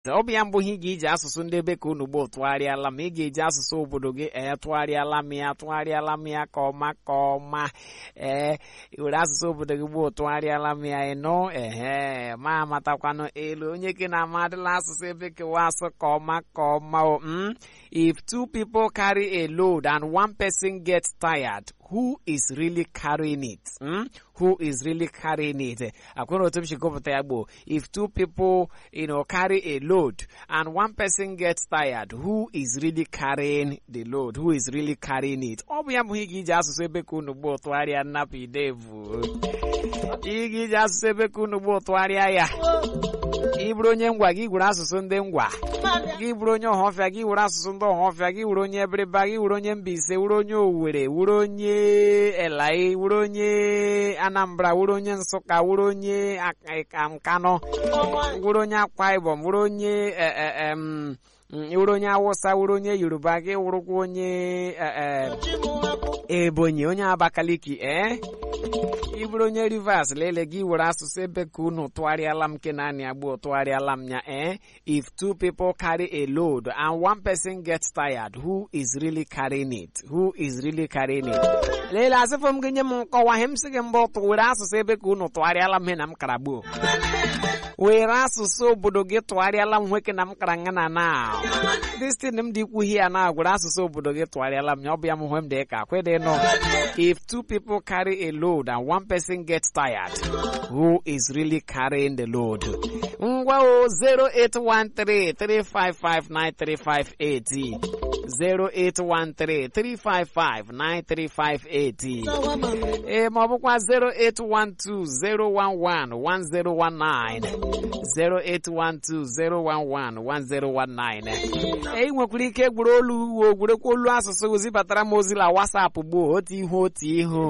ọ bụ ya mbụ ihe ị ga-eji asụsụ ndị ebe ka unu gboo tụgharịala ma ị ga-eji asụsụ obodo gị ee tụgharịala m ya tụgharịala m ya ka ọma ka ọma ee were asụsụ obodo gị gboo tụgharịala m ya ịnụ ehe ma amatakwanụ elu onye ke na-ama adịla asụsụ ebe kewa asụ ka ọma ka ọma o mm? if two people carry a load and one person gets tired who is really carrying it mm? who is really carrying it akwụna otu m si gụpụta ya gboo if two people you know, carry a load and one person gets tired who is really carrying the load who is really carrying it ọ bụ ya bụ ihe ga-iji asụsụ ebe ka unu gboo tụgharịa nnapụ idevu ị ga-eji asụsụ ebe ka unu gboo tụgharịa ya ị bụrụ onye ngwa gị gwere asụsụ ndị ngwa gị bụrụ onye ọhọfịa gị were asụsụ ndị ọhọfịa gị were onye ebiriba gị were onye Mbaise were onye Owerri were onye Elai were onye Anambra were onye Nsụka were onye Nkano were onye Akwa Ibom were onye were onye Awụsa were onye Yoruba gị wụrụkwa onye Ebonyi onye Abakaliki ee ị bụrụ onye Rivers lele gị were asụsụ ebe ka unu tụgharịala m ke naanị agbụ tụgharịala m ya eh if two people carry a load and one person gets tired who is really carrying it who is really carrying it lele asịfọ m gị nye m nkọwa ihe m sị gị mbụ were asụsụ ebe ka unu tụgharịala m he na m kara gbuo were asụsụ obodo gị tụgharịala m nwoke na m kara nga na na destin m dị ikwu ya na gwere asụsụ obodo gị tụgharịala m ya ọ bụ ya m hwe m dị ka kwede nọ if two people carry a load and one person gets tired who is really carrying the load ngwa o 08133559358 08133559358 ee ma ọ bụkwa 08120111019 08120111019 ee ị nwekwara ike gwere olu uwe gwerekwa olu asụsụ zibatara m ozi na wasapụ gboo otu ihu otu ihu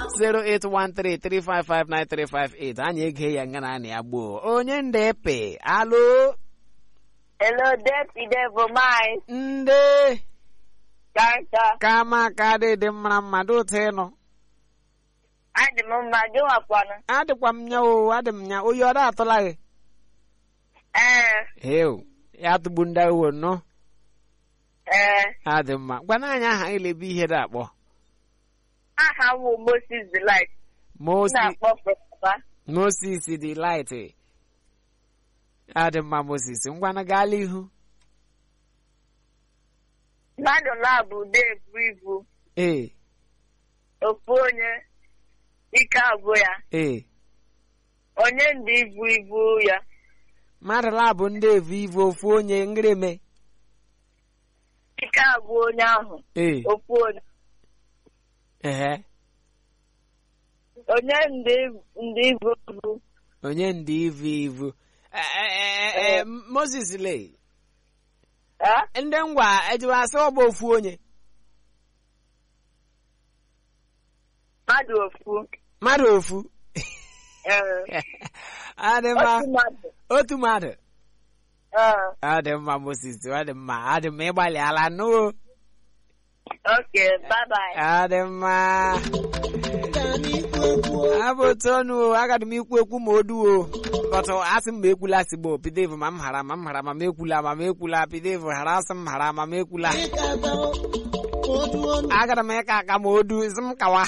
08133559358 anyị ege ya nga na ya gboo onye ndepe alo Hello, Deputy Devil Mine. ndị Kanta. kama ka dị mara mmadụ otu ịnụ Adị m mma, gị nwakwanụ. adịkwa m nya o adị m nya oyi ọ da atụla gị Ee, heu ya tụgbu ndị uwe nọ ee. adị mma gwana anyị aha ilebe ihe dị akpọ Aha m bụ Moses Delight. M Mosi na-akpọ Papa. Moses dị light adị mma Moses ngwana gaala ihu Mmadụ na-abụ ude ebu ibu. ee Ofu onye ike abụ ya. ee Onye ndị ibu ibu ya. mmadụ labụ ndị evu ivu ofu onye ngreme Ike abụ onye ahụ. ee Ofu onye. ehe Onye ndị ndị ibu ibu. onye ndị ivu ivu Eh, eh, eh, eh, Moses le Eh? ndị ngwa ejiwa asị ọ bụ ofu onye Mmadụ ofu. mmadụ ofu Ee. adị mma Otu mmadụ. otu mmadụ Ee. adị mma Moses adị mma adị mma ịgbalịala nụ Okay, bye bye. adị mma abụ otu ọnụ o agadi m ikwu ekwu ma o duo bọtụ asị m ma ekwula sigbo pidevu ma m hara ma m hara ma m ekwula ma m ekwula pidevu hara asị m hara ma m ekwula agara m ịka aka ma o du isi m kawa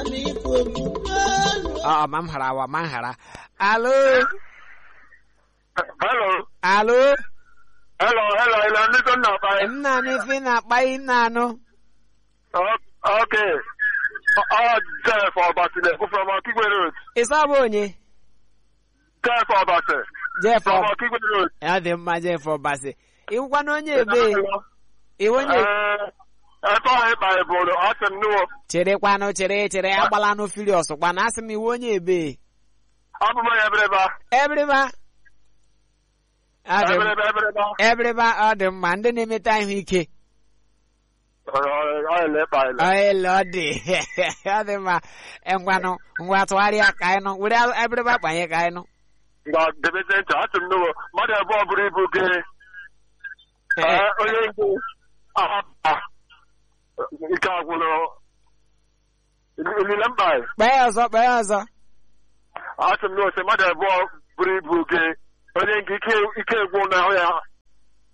ọ ma m hara wa ma m hara alo Hello. alo Hello, hello, hello. Ndị so nna ọkpa ya. m na-anụ ife ị na-akpa ị na-anụ O- Okay. Ọ Jeff Ọbasi na-ekwu from Okigwe Road. ịsọ bụ onye Jeff Ọbasi Jeff from Ọ- Okigwe Road. ya dị mma Jeff Ọbasi ịwụkwa na onye ebe iwe onye Ee, ebe ahụ ịkpa ebolo, asị m nụwo. cherekwanụ chere chere agbalanụ furious kwana asị m iwe onye ebe Abụ m onye ebireba. ebrịba Adị m- Ebireba, ebireba. ebrịba ọ dị mma ndị na-emeta ihu ike Ọ ọ ele ịkpa ele. ele ọ dị ọ dị mma Eh, ngwanụ ngwa tụgharịa ka anyị nụ were ebrịba kpanye ka anyị nụ Nga debeze ntị, asị m nụwo. Mmadụ abụọ buru ibu gị. Ee, onye nke ahapụta. Ike agwụrụ. Ilile mkpa ya. kpee ọzọ kpee ọzọ asị m na ose mmadụ abụọ buru ibu gị onye nke ike ike gwụ n'ahụ ya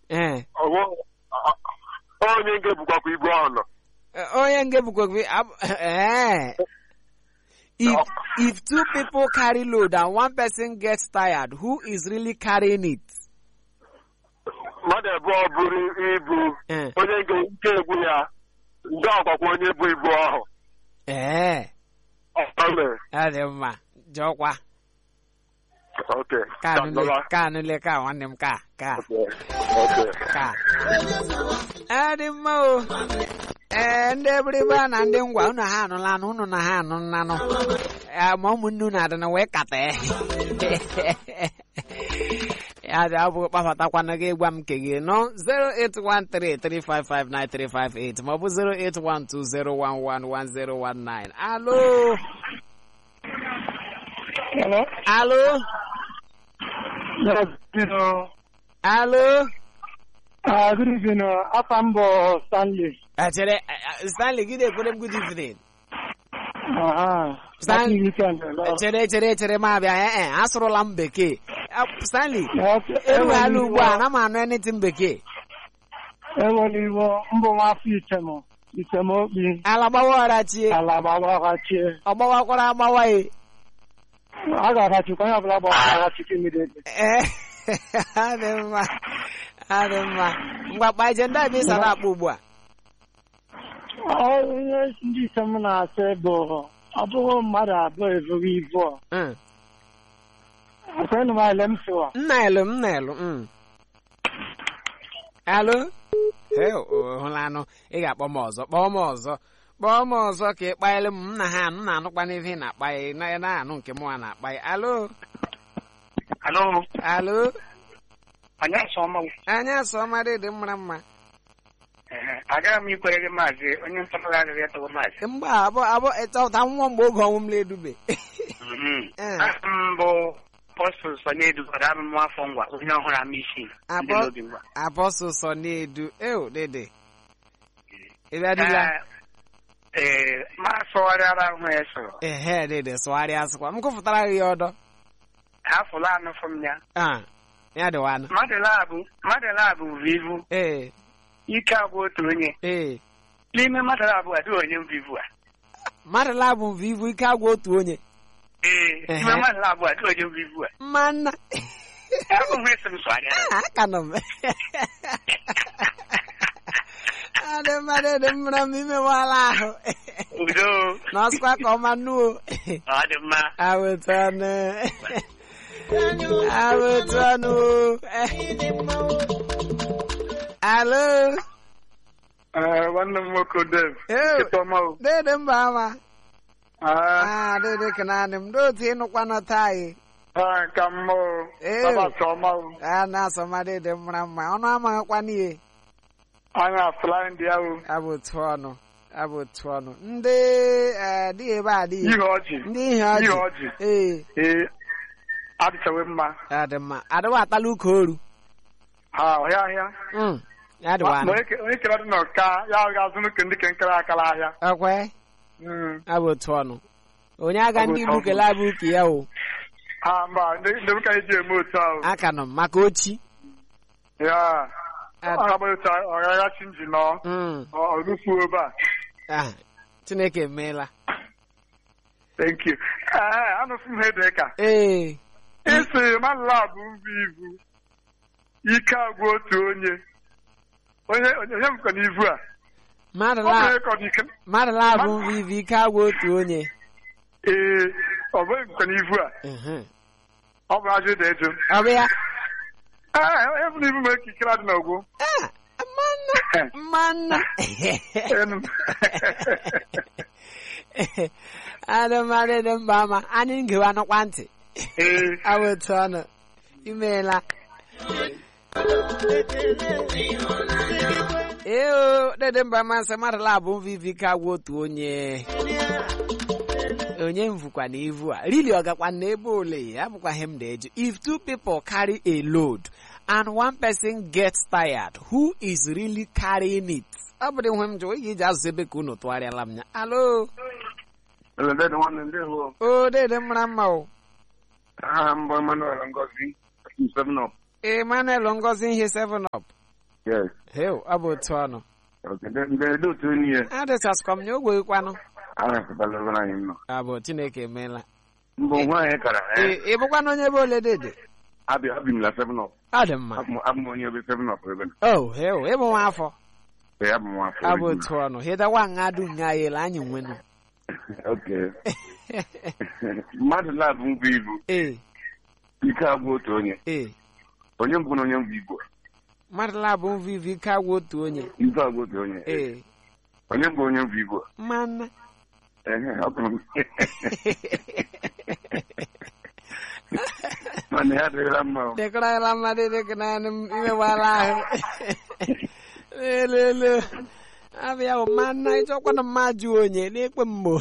ee Ọwụ- a- a- onye nke bukwakwa ibu ahụ nọ onye nge bukwa gị ab- ee if if two people carry load and one person gets tired who is really carrying it mmadụ abụọ buru ibu Eh. onye nke nke egwu ya nke ọkwakwa onye bụ ibu ahụ ee Ọ mere. ọ dị mma jọkwa Ok. ka Ka anụle ndọba. ka anụle ka nwanne m ka ka Ok. Ok. ka ọ dị mma o ee ndị ebiribe na ndị ngwa unu ha anụla anụ unu na ha anụ nnanụ Eh, ma ụmụnne unu adịna wee kata ya dị abụghị kpafatakwana gị gwa m nke gị nọ 08133559358 maọbụ 08120111019 alo Hello? alo Yes, you know, alo uh, good evening. Uh, Afambo Stanley. echere eh, eh, stanley gị na-ekwere m good evening Uh-huh. Stan- Happy weekend. Hello. chere chere chere m abịa ee e asụrụla m bekee Ah, stanley Okay. erughela ugbu a na m anụ anything bekee Eweli Iwo, mbụ nwafọ Itemo. Itemo Okpi. ala gbawa ọrachie Ala gbawaghachie. ọ gbawakwara agbawa e A ga-arachikwa onye ọbụla gbawaghachikwa immediately. ee adị mma adị mma ngwa kpa ije ndị a ebe ịsara akpa ugbu a Ọ ihe ndị item na-asị bụ ọ bụghị mmadụ abụọ ebughị ibu a. Mm. Ekwenụ m ele m sịwa. nna elu m na elu mm. alo Hey, o- hụla anụ ị ga-akpọ m ọzọ kpọọ m ọzọ kpọọ m ọzọ ka ị kpaịlị m m na ha anụ na-anụkwa n'ihe ị na-akpa ya na na-anụ nke mụnwa na-akpa ya alo Hello. alo Anyị asọma. anya asọmadị dị mma mma Agaghị m ikwere gị maazị onye ntọrọ agaghị etogo maazị. mgbe abụ abụ ịchọta nwa mgbe oge ọnwụ m na-edube Eh. mbụ apọstụl Sonedu gwara amụmụ afọ ngwa onye ọhụrụ ama isi ndị Apọ- n'obi ngwa apọstụl sọ na-edu eo dede ịbịadịla ee ma sọgharịara ahụ ya sọrọ ehe dede sụgharịa asụkwa m kụfụtara gị ya ọdọ afụla anụ fụm ya Ah, ya dịwa anụ mmadụ labụ mmadụ labụ vivu ee ike agwụ otu onye ee n'ime mmadụ labụ adịghị onye vivu a mmadụ labụ mve ivu ike agwa otu onye ee Ehe. n'ime mmadụ labụ adịghị onye vivu a mma nna abụghị esi m sọgharịara Ah, aka nọ m adị mma dede mmara m imewala ahụ udo na ọsịkwa ka ọma nuo ọ dị mma awetọnụ awetọnụ alo nwanne m nwoke Dave Ew. Ketọma o. dede mba ama Ah, ah dede kenanị m dotu ịnụkwanụ taị ah, ka mma o. Ew. Sabata ọma o. a na-asọma dede mara mma ọnụ amaghịkwana ihe Anya afụla ndị ahụ. abụ otu ọnụ abụ otu ọnụ ndị eh, dị ebe a dị Ihe ọjị. ndị ihe Ihe ọjị ọjị. ee Ee. Adịchawe mma. ya dị mma adịwa atala ụka oru Ha ọhịa ahịa. Mm, ya dịwa Ma anụ onye ke- onye kere dị n'ọka ya ga-azụ nke ndị ke nkere akala ahịa. ekwe Mm. abụ otu ọnụ onye aga Ọ bụ ndị otu igbu ọnụ. kele abụ uke ya o Ha mba ndị ndị ụka eji eme otu ahụ. aka nọ m maka ochi Ya. Ad- Ọ ga-agba otu ahụ, ọ gaghị chi nji nọ. Mm, Ọ ọ rufuo ebe a. ah, chineke emeela Thank you. Ee, anụsị m ha dị ka. ee Isi mmadụ bụ mba ibu. Ike agwụ otu onye. Onye onye onye mkọ n'ivu a. mmadụ Ọ bụ la- onye kọ n'ike. mmadụ labụ mva ivu ike agwa otu onye Ee, ọ bụghị mkọ n'ivu a. Mhm. Ọ bụ ajụ dị eju. ọ bụ ya Ee, onye bụ n'ivu ma ekikere adị n'ogwu. Ah, mmanụ mmanụ Enu. adịmadị dị mba ama anyị ngewa nụkwa ntị Ee. abụ otu ọnụ imeela ee o dede mba masị mmadụ labụ mvivi ka gwa otu onye onye mvukwa na ivu a rili ọ gakwa na ebe ole ya bụkwaghị m na-eju if two people carry a load and one person gets tired who is really carrying it ọ bụrụ ihe m jụ ị ga-eji azụ ebe ka unu tụgharịala m ya alo Elede dị nwanne ndị hụ. o dede mara mma o Aha mbụ Emmanuel Ngozi. Seven up. emmanuel ngozi ihe 7 up Yes. Heo, ọ bụ otu ọnụ. Okay. Ndị ndị otu onye ya. Adịchasikwa m nye ogwe kwanụ. Ahapụtala anyị nọ. Abụ Chineke emeela. Mbụ nwaanyị kara. Ee, ị bụkwanụ onye ebe ole dede? Abịa abịa m la seven up. Ọ dị mma. Abụ m abụ m onye ebe seven up ebe. Oh, heo, ịbụ nwa afọ. Ee, abụ m afọ. Abụ otu ọnụ. Hịdawa nga du nga yela anyị nwenu. Okay. Mmadụ labụ mbụ ibu. Ee, Ike agwụ otu onye. ee. Onye mbụ na onye mbụ igbo. Mmadụ labụ mvivi ka agwa otu onye. Ike agwụ otu onye. Ee, Onye mbụ onye mbụ igbo. mmanụ. Ehe, ọ bụrụ m. Mana ya adịghịla mma. o. Dịkọrọla mmadụ dịka naanị m imewala ahụ. Lelele. Abịa bụ mmanụ ịchọkwana mmadụ onye n'ekpe mgbo.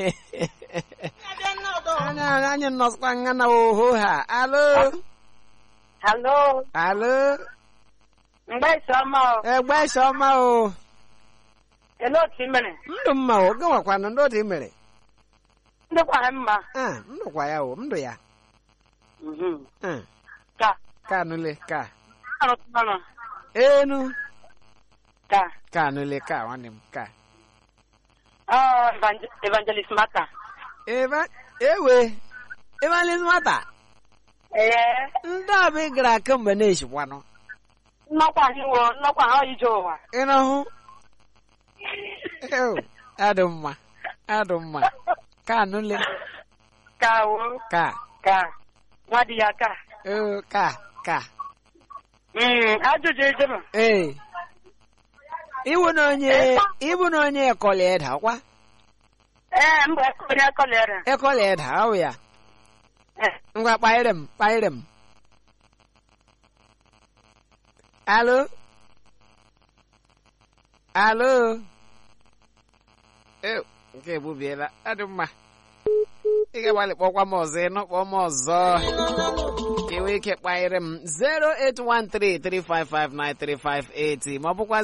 Anya anyị nọsịkwa nga na oho ha. Alo. Hello. Alo. Mgbe Isioma o. Egbe ọma o. Ele otu i mere? Ndụ mma o. Gị nwakwanụ ndị otu i mere. Ndị kwara mma. Ah, ndụkwa ya o. Ndụ ya. Mhm. Ah, Ka. ka nụle ka. Arụtụmanụ. Enu. Ka. Ka nụle ka nwanne m ka. Ọ evangel- evangelist Mata. Ebe ewe. Evangelist nwata. Ee. Ndị a bụ ị gara kemgbe na-eshikwanụ. Nnọkwa anyị wo nnọkwa ha ije ụwa. Ị nọhụ? Ew, adị mma. Adị mma. Ka nụle Ka wo. ka. Ka. Nwa di ya ka. Ew, ka ka. Mm, ajụjụ ejebe. Ee. Iwu na onye ibu na onye ekọli eda kwa. Ee, mgbe onye kọlere. Ekọli eda awụ ya. Ee. Ngwa kpaịrị m kpaịrị m. Alo. Alo. Ew, nke ebubiela. Adị mma. Ị ga-agbalị kpọkwa m ọzọ ịnụ kpọọ m ọzọ. Ka enwee ike kpaịrị m 08133559358 ma ọ bụkwa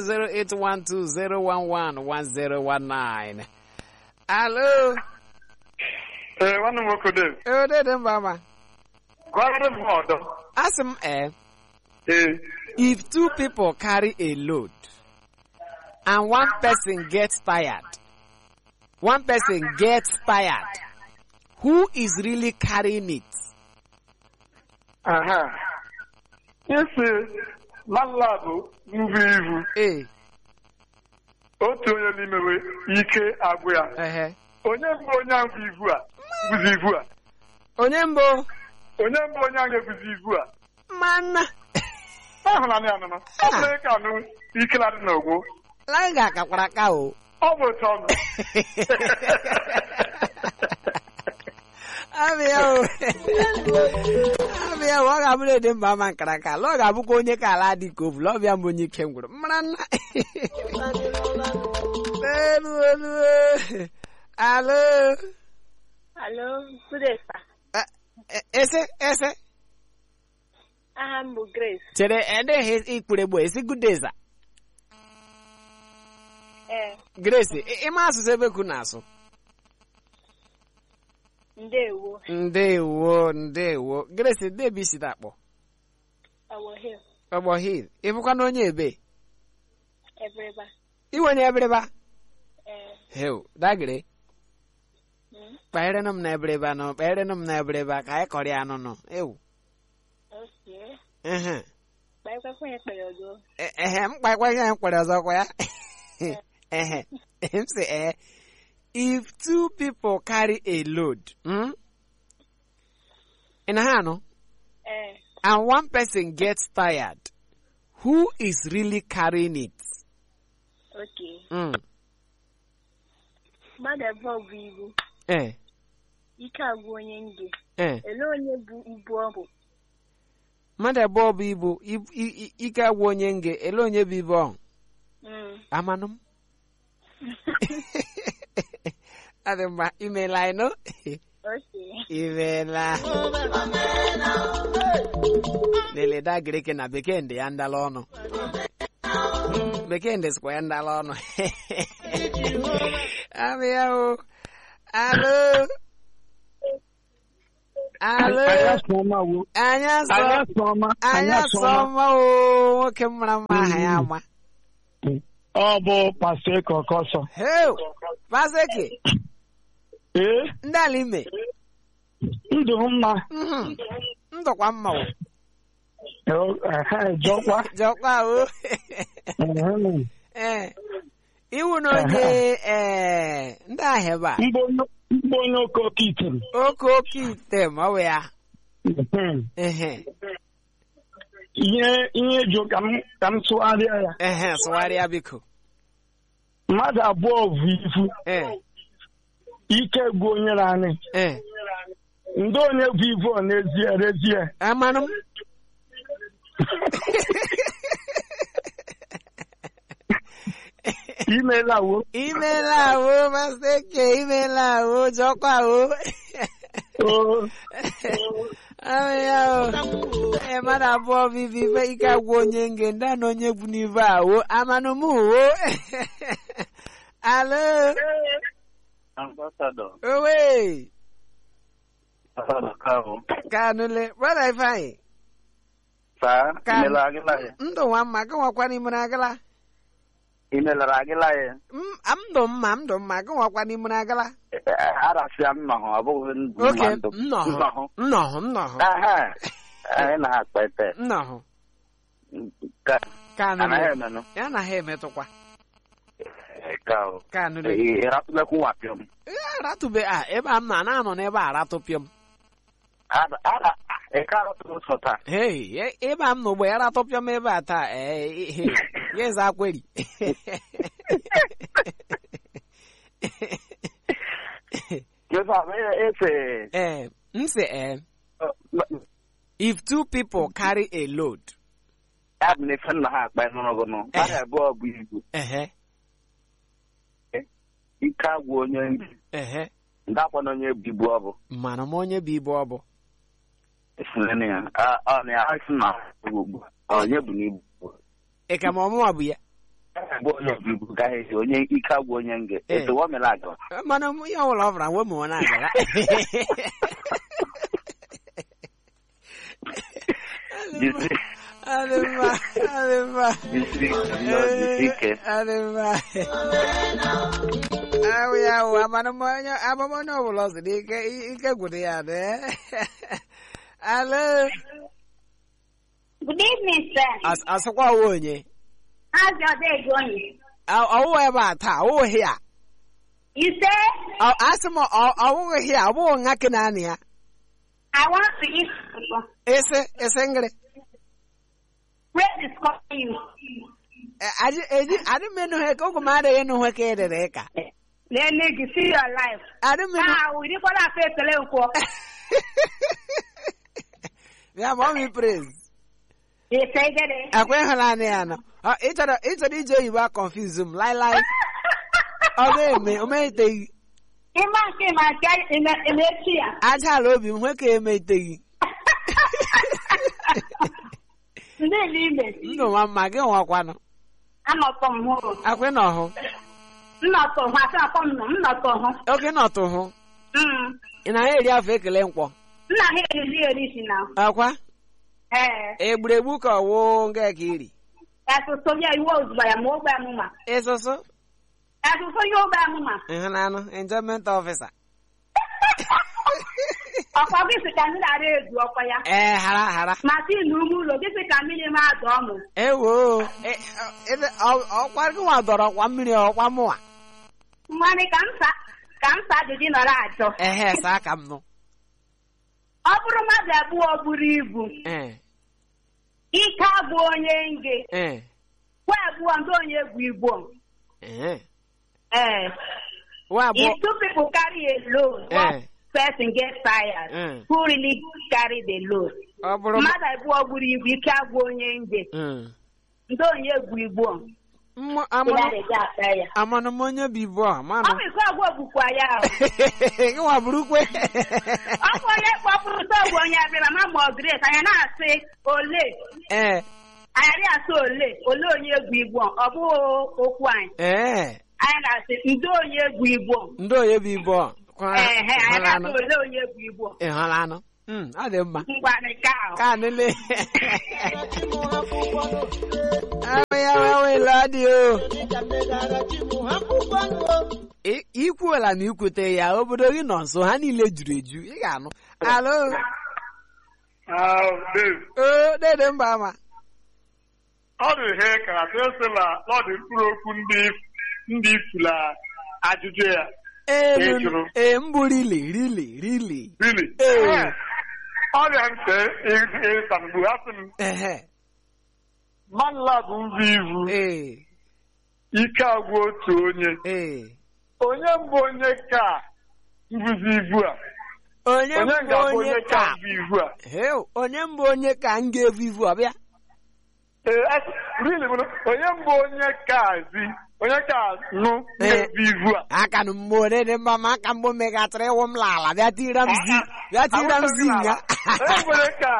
08120111019. Alo. Ee, nwanne m nwoke Dave. Odede mba ma. Gụọrọ m ha ọdọ. Asị m ee. Ee. If two people carry a load and one person gets tired, one person gets tired, who is really carrying it? Aha. Isi lalabụ mbụ ibu. Eh, Otu onye n'imewe ike agwụ ya. ehe. Onye mbụ onye ahụ bụ ibu a. Bụzi ibu a. Onye mbụ Onye mbụ onye ahụ ebuzi ibu a. mana Ahụla ya anụnụ. Ọ bụrụ ka anụ ike na-adị n'ogbo. anyị ga-akakwara aka o. Ọ bụ otu ọnụ. Abịa o. Abịa o, ọ ga-abụrụ ede mba ama nkara aka ala ọ ga-abụkwa onye ka ala dị ka ovulu ọbịa mbụ onye ike ngwụrụ mara nna elu elu alo Hello, good day, sir. Eh, eh, ese ese Aha m bụ Grace. chere edeghị ikpere gbo esi gudeza Ee, grace ị- ịma asụsụ ebe ku na-asụ ndewo. ndewo ndewo grace debi si dakpọ Awo Hill, ọgbọ hil ịbụkwa na onye ebe Ebreba. iwe onye ebereba Ee, heu dagere mm, kpaịrịnụ m na ebereba nọ kpaịrịnụ m na ebereba ka anyị kọrịa anụ nọ ewu okay. ehe Kpaịkwa kwenye kpere ọzọ. E- ehe m kpaịkwa ihe m kwere ọzọ kwa ya ehe m sị ee if two people carry a load hmm? ị na ha anụ Ee, and one person gets tired who is really carrying it okay. mm. Mmadụ abụọ bụ ibu. eh, Ike agwụ onye nge. eh. Ele onye bụ ibu ọ bụ? mmadụ abụọ bụ ibu ibu- i- i- ike agwụ onye nge ele onye bụ ibu ọhụ Mm. amanụ m adị mma imeela ịnụ Okay. imeela leleda greke na bekee ndị ya ndala ọnụ bekee ndị sikwa ya ndala ọnụ abịa o alo Alo. Anya sọma wo. anya sọ Anya sọma. anya sọma o nwoke mara mma aha ya ama Ọ bụ pastọ Ekọkọsọ. heu mazeke Ee, ndị ala ime ndụ m mma. mhm, ndụkwa mma o Ehe, Jọkwa. jọkwa o Ehe. ee iwu na onye ee ndị ahịa ebe a Mgbe onye okoke itere. oke oke ite ma ọ bụ ya Mhm. ehe Ihe ihe jụ ka m ka m tụgharịa ya. ehe sụgharịa biko Mmadụ abụọ bụ ifu. ee Ike gwụ onye na-anị. ee Ndị onye bụ ivu ọ n'ezie rezie. amanụ m Imeela wo. imela o maseke imela o jọkwa o Oo. ahụ ya o ee mmadụ abụọ bibi ife ike agwụ onye nge ndị a na onye bụ n'ive a o amanụ m o alo Ambassador, owe Ambassador Kavu. kanụle brother ifeanyị Saa, Ka- imelara agịla ya. ndụ nwa mma gị nwakwa n'imere agala Imelara agịla ya. M- am ndụ mma m ndụ mma gị nwakwa n'imere agala Arasịa m nọhụ, ọ bụghị ndụ oke mma ndụ. nnọhụ Nnọhụ. nnọhụ nnọhụ Aha, anyị na-akpa ete. nnọhụ Ka kanụle anaghị emenụ. ya anaghị emetụkwa Ka o. kanụle Ịratụlekwu nwapịọ m. aratụbe a ebe a m na na-anọ n'ebe a aratụpịọm Ara, ara, ịka aratụrụ ụzọ taa. hei e- ebe a m n'ugbo ya aratụpịọm ebe a taa ee he ya eze akweri Joseph, efe. ee m sị ee if two people carry a load Ya bụ na efe nna ha akpa n'ọnọgụ nọ. Mmadụ abụọ bụ ibu. ehe Ike agwụ onye ndị. ehe Ndakwa na onye bụ ibu ọ bụ. mara m onye bụ ibu ọ bụ Esinene ya. Ah, Ọ na ya asị na ugbu a. Onye bụ n'ibu. ị ka ma ọmụma bụ ya bụ onye bụ ibu gaghị esi onye ike agwụ onye nge. Eh. Esewa mere aga. mana m- ihe ọbụla ọ bụla nwe m na agara Jisi. adị mma adị mma Jisi. nnọọ, jisi ike. adị mma ahụ ya wụ amamonye amamonye ọbụla ọ sịrị ike ike gwụrụ ya dị alo Good evening, sir. As- asịkwa ọwụ onye How's your day going? Ọ- ọwụwa ebe a taa ọwụghị ya You say, Ọ- asị m ọ- ọwụghị ya ọ bụghị nwa kenanị ya I want to eat food. ese ese ngịrị Where is calling you? adị eji- adị m enu ha ka oge m adịghị enu ha ka edere ka Let me see your life. adị m enu Ah, we didn't want to say telephone. ya ma ọ mi praise You say that. eh? akwa ịhụnanya ya nọ Ọ, ị chọrọ ị chọrọ ije oyibo a confuse m laịlaị ọ ga-eme o meghiteghị Ịma nke ma nke eme- emechi ya. aja ala obi m hwe ka emeghiteghị Ndị n'ime. ndụ nwa mma gị nwakwanụ Anọtọ m hụ. akwa ị nọ hụ Nnọtọ hụ. Asị akọ m nọ. Nnọtọ hụ. oge nọtụ hụ Mm. ị na-ahịa eri afọ ekele nkwọ Nna ha eriri eri si na. akwa Ee. egburegbu ka ọwụ nga ka iri Asụsụ ya iwe ozugbo ya ma ogbe amụma. ịsụsụ Asụsụ ya ogbe amụma. ịhụnanụ enjoyment officer Ọkwa gị sị ka ndị na-ara ezu ọkwa ya. ee hara hara Masị na ume ụlọ gị sị ka mmiri ma adọ ọmụ. ewo e- e- ọ- ọkwa gị nwa dọrọ ọkwa mmiri ọkwa mụwa Mmanụ ka m sa ka m sa ajụjụ nọrọ ajọ. ehe saa ka m nụ Ọ bụrụ mmadụ abụọ buru ibu, ee ike abụ onye nge, ee kwa abụọ ndị onye bụ igbo. ee Eh. nwa abụọ If two people carry a load, Eh. one person gets tired. Mm. Who really carry the load? ọ bụrụ m- Mmadụ abụọ buru ibu, ike abụ onye nge, Mm. ndị onye bụ igbo. Mmụ- Ndị amanụ na-eji ata ya. amanụ m onye bụ ibu a Ọ manụ bụ ike abụọ bụkwa ya. ahụ. gị nwa bụrụkwe Ọ bụ onye kpọpụrụ sọgbu onye abịara ma ma ọ grace anyị na-asị ole ee anyị na-asị ole ole onye bụ igbo ọ bụghị okwu anyị ee anyị na-asị ndị onye bụ igbo ndị onye bụ ibu a kwara ehe anyị na-asị ịhụlanụ ole onye bụ igbo ịhụlanụ Mm, ọ dị mma ngwa nke ahụ ka nile ahụ ya wewela dị o I- ikwuola na ikwute ya obodo gị nọ nso ha niile juru eju ị ga-anụ alo o dede mba ama ọ dị ihe karata esila n'ọdị mkpụrụ okwu ndị ndị ifula ajụjụ ya elu Ị jụrụ. ee mbụ rili rili rili really Ee. ọrịa ntị ịsa mgbu asị m ehe manla bụ nzu ivu ee ike agwụ otu onye ee onye mbụ onye ka mbuzi ivu a onye onye mbụ ga-abụ onye onye ka ka mbu ivu a Heu, onye mbụ onye ka m ga-evu ivu ọbịa ee asị- really bụ na onye mbụ onye ka zi onye ka nụ Ee. ga-evu ivu a aka nụ mmụọ ole dị mma ma aka mgbe megatara ịwụ m n'ala bịa tira m zi bịa tira m zi nga onye mbụ onye ka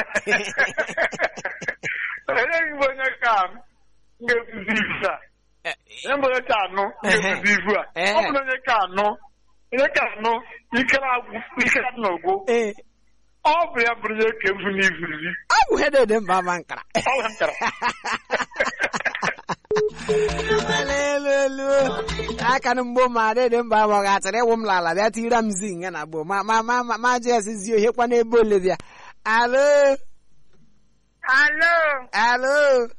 onye mbụ onye ka ga-evuzi ivu a onye mbụ onye ka anụ ga-evuzi ivu a Ee. ọ bụrụ onye ka anụ onye ka anụ ikere agwụ ikere adị n'ogbo ee ọ bụ ya bụrụ onye ka evu n'ivuzi ọ bụ ihe dị mma ma nkara ọ bụ nkara elu elu aka nụ mgbo ma dị dị mba ma ọ gatara ịwụ m n'ala bịa tira m zi nga na gboo ma ma ma ma ma jụ ezi zi ohe kwa n'ebe ole bịa alo alo alo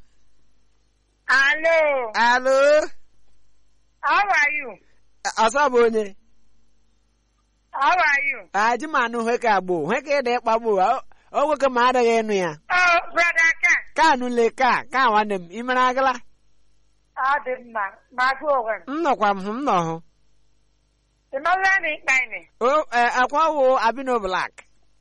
alo alo how are you ọsọ bụ onye how are you aji m anụ hwe ka gboo hwe ka ịda ịkpa gboo o- o nwoke ma adịghị ịnụ ya oh brother ken ka anụle ka ka nwanne m ị mere agala ọ dị mma ma gụ onwe m m nọkwa m hụ m nọ hụ ị mara na ịkpa ime o e, akwa wo abino black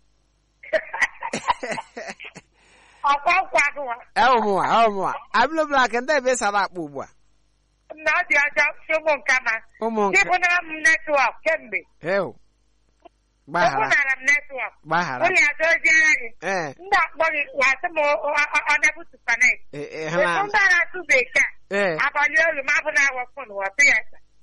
ọkwa nkwa gụwa ẹwùmùwà ẹwùmùwà abino black ndị ebe sara akpụ ugbu a na ọ dị ọjọọ si ụmụ nkama ụmụ nke dịbụnara m netwọk kemgbe ew gbaghara ebunara m netwọk gbaghara ụlọ ya doziere gị ee ndị akpọ gị wasị m ọ na-ebutu panet e- e, etu ha ndị a na-asụ bekee ee abalị olu ma abụ na-awọ fon wọtụ ya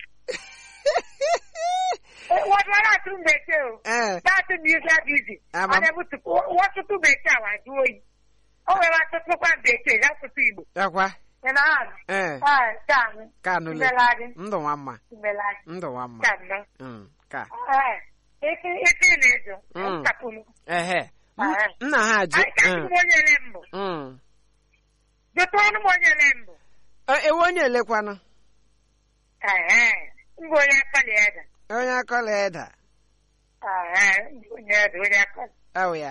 wadwara atụ bekee o ee na-atụ m yuza bizi Ama ọ m- na-ebutu wọtụtụ bekee a wajụ oyi o nwere atụtụkwa bekee ya asụsụ igbo ekwa ị na-ahụ ee Ee, ka anyị ka anụle imeladị ndụ nwa mma imeladị ndụ nwa mma ka nnọọ Mm, ka Ee, ike ike ị na-ezo Mm. nkapụrụ ehe M- Ee. nna ha ajụ anyị kasị m onye ele mbụ Mm. jụta ọnụ m onye ele mbụ E- ewe onye elekwanụ Ee, mbụ onye akọli ede onye akọla eda Ee, mbụ onye ede onye akọli awụ ya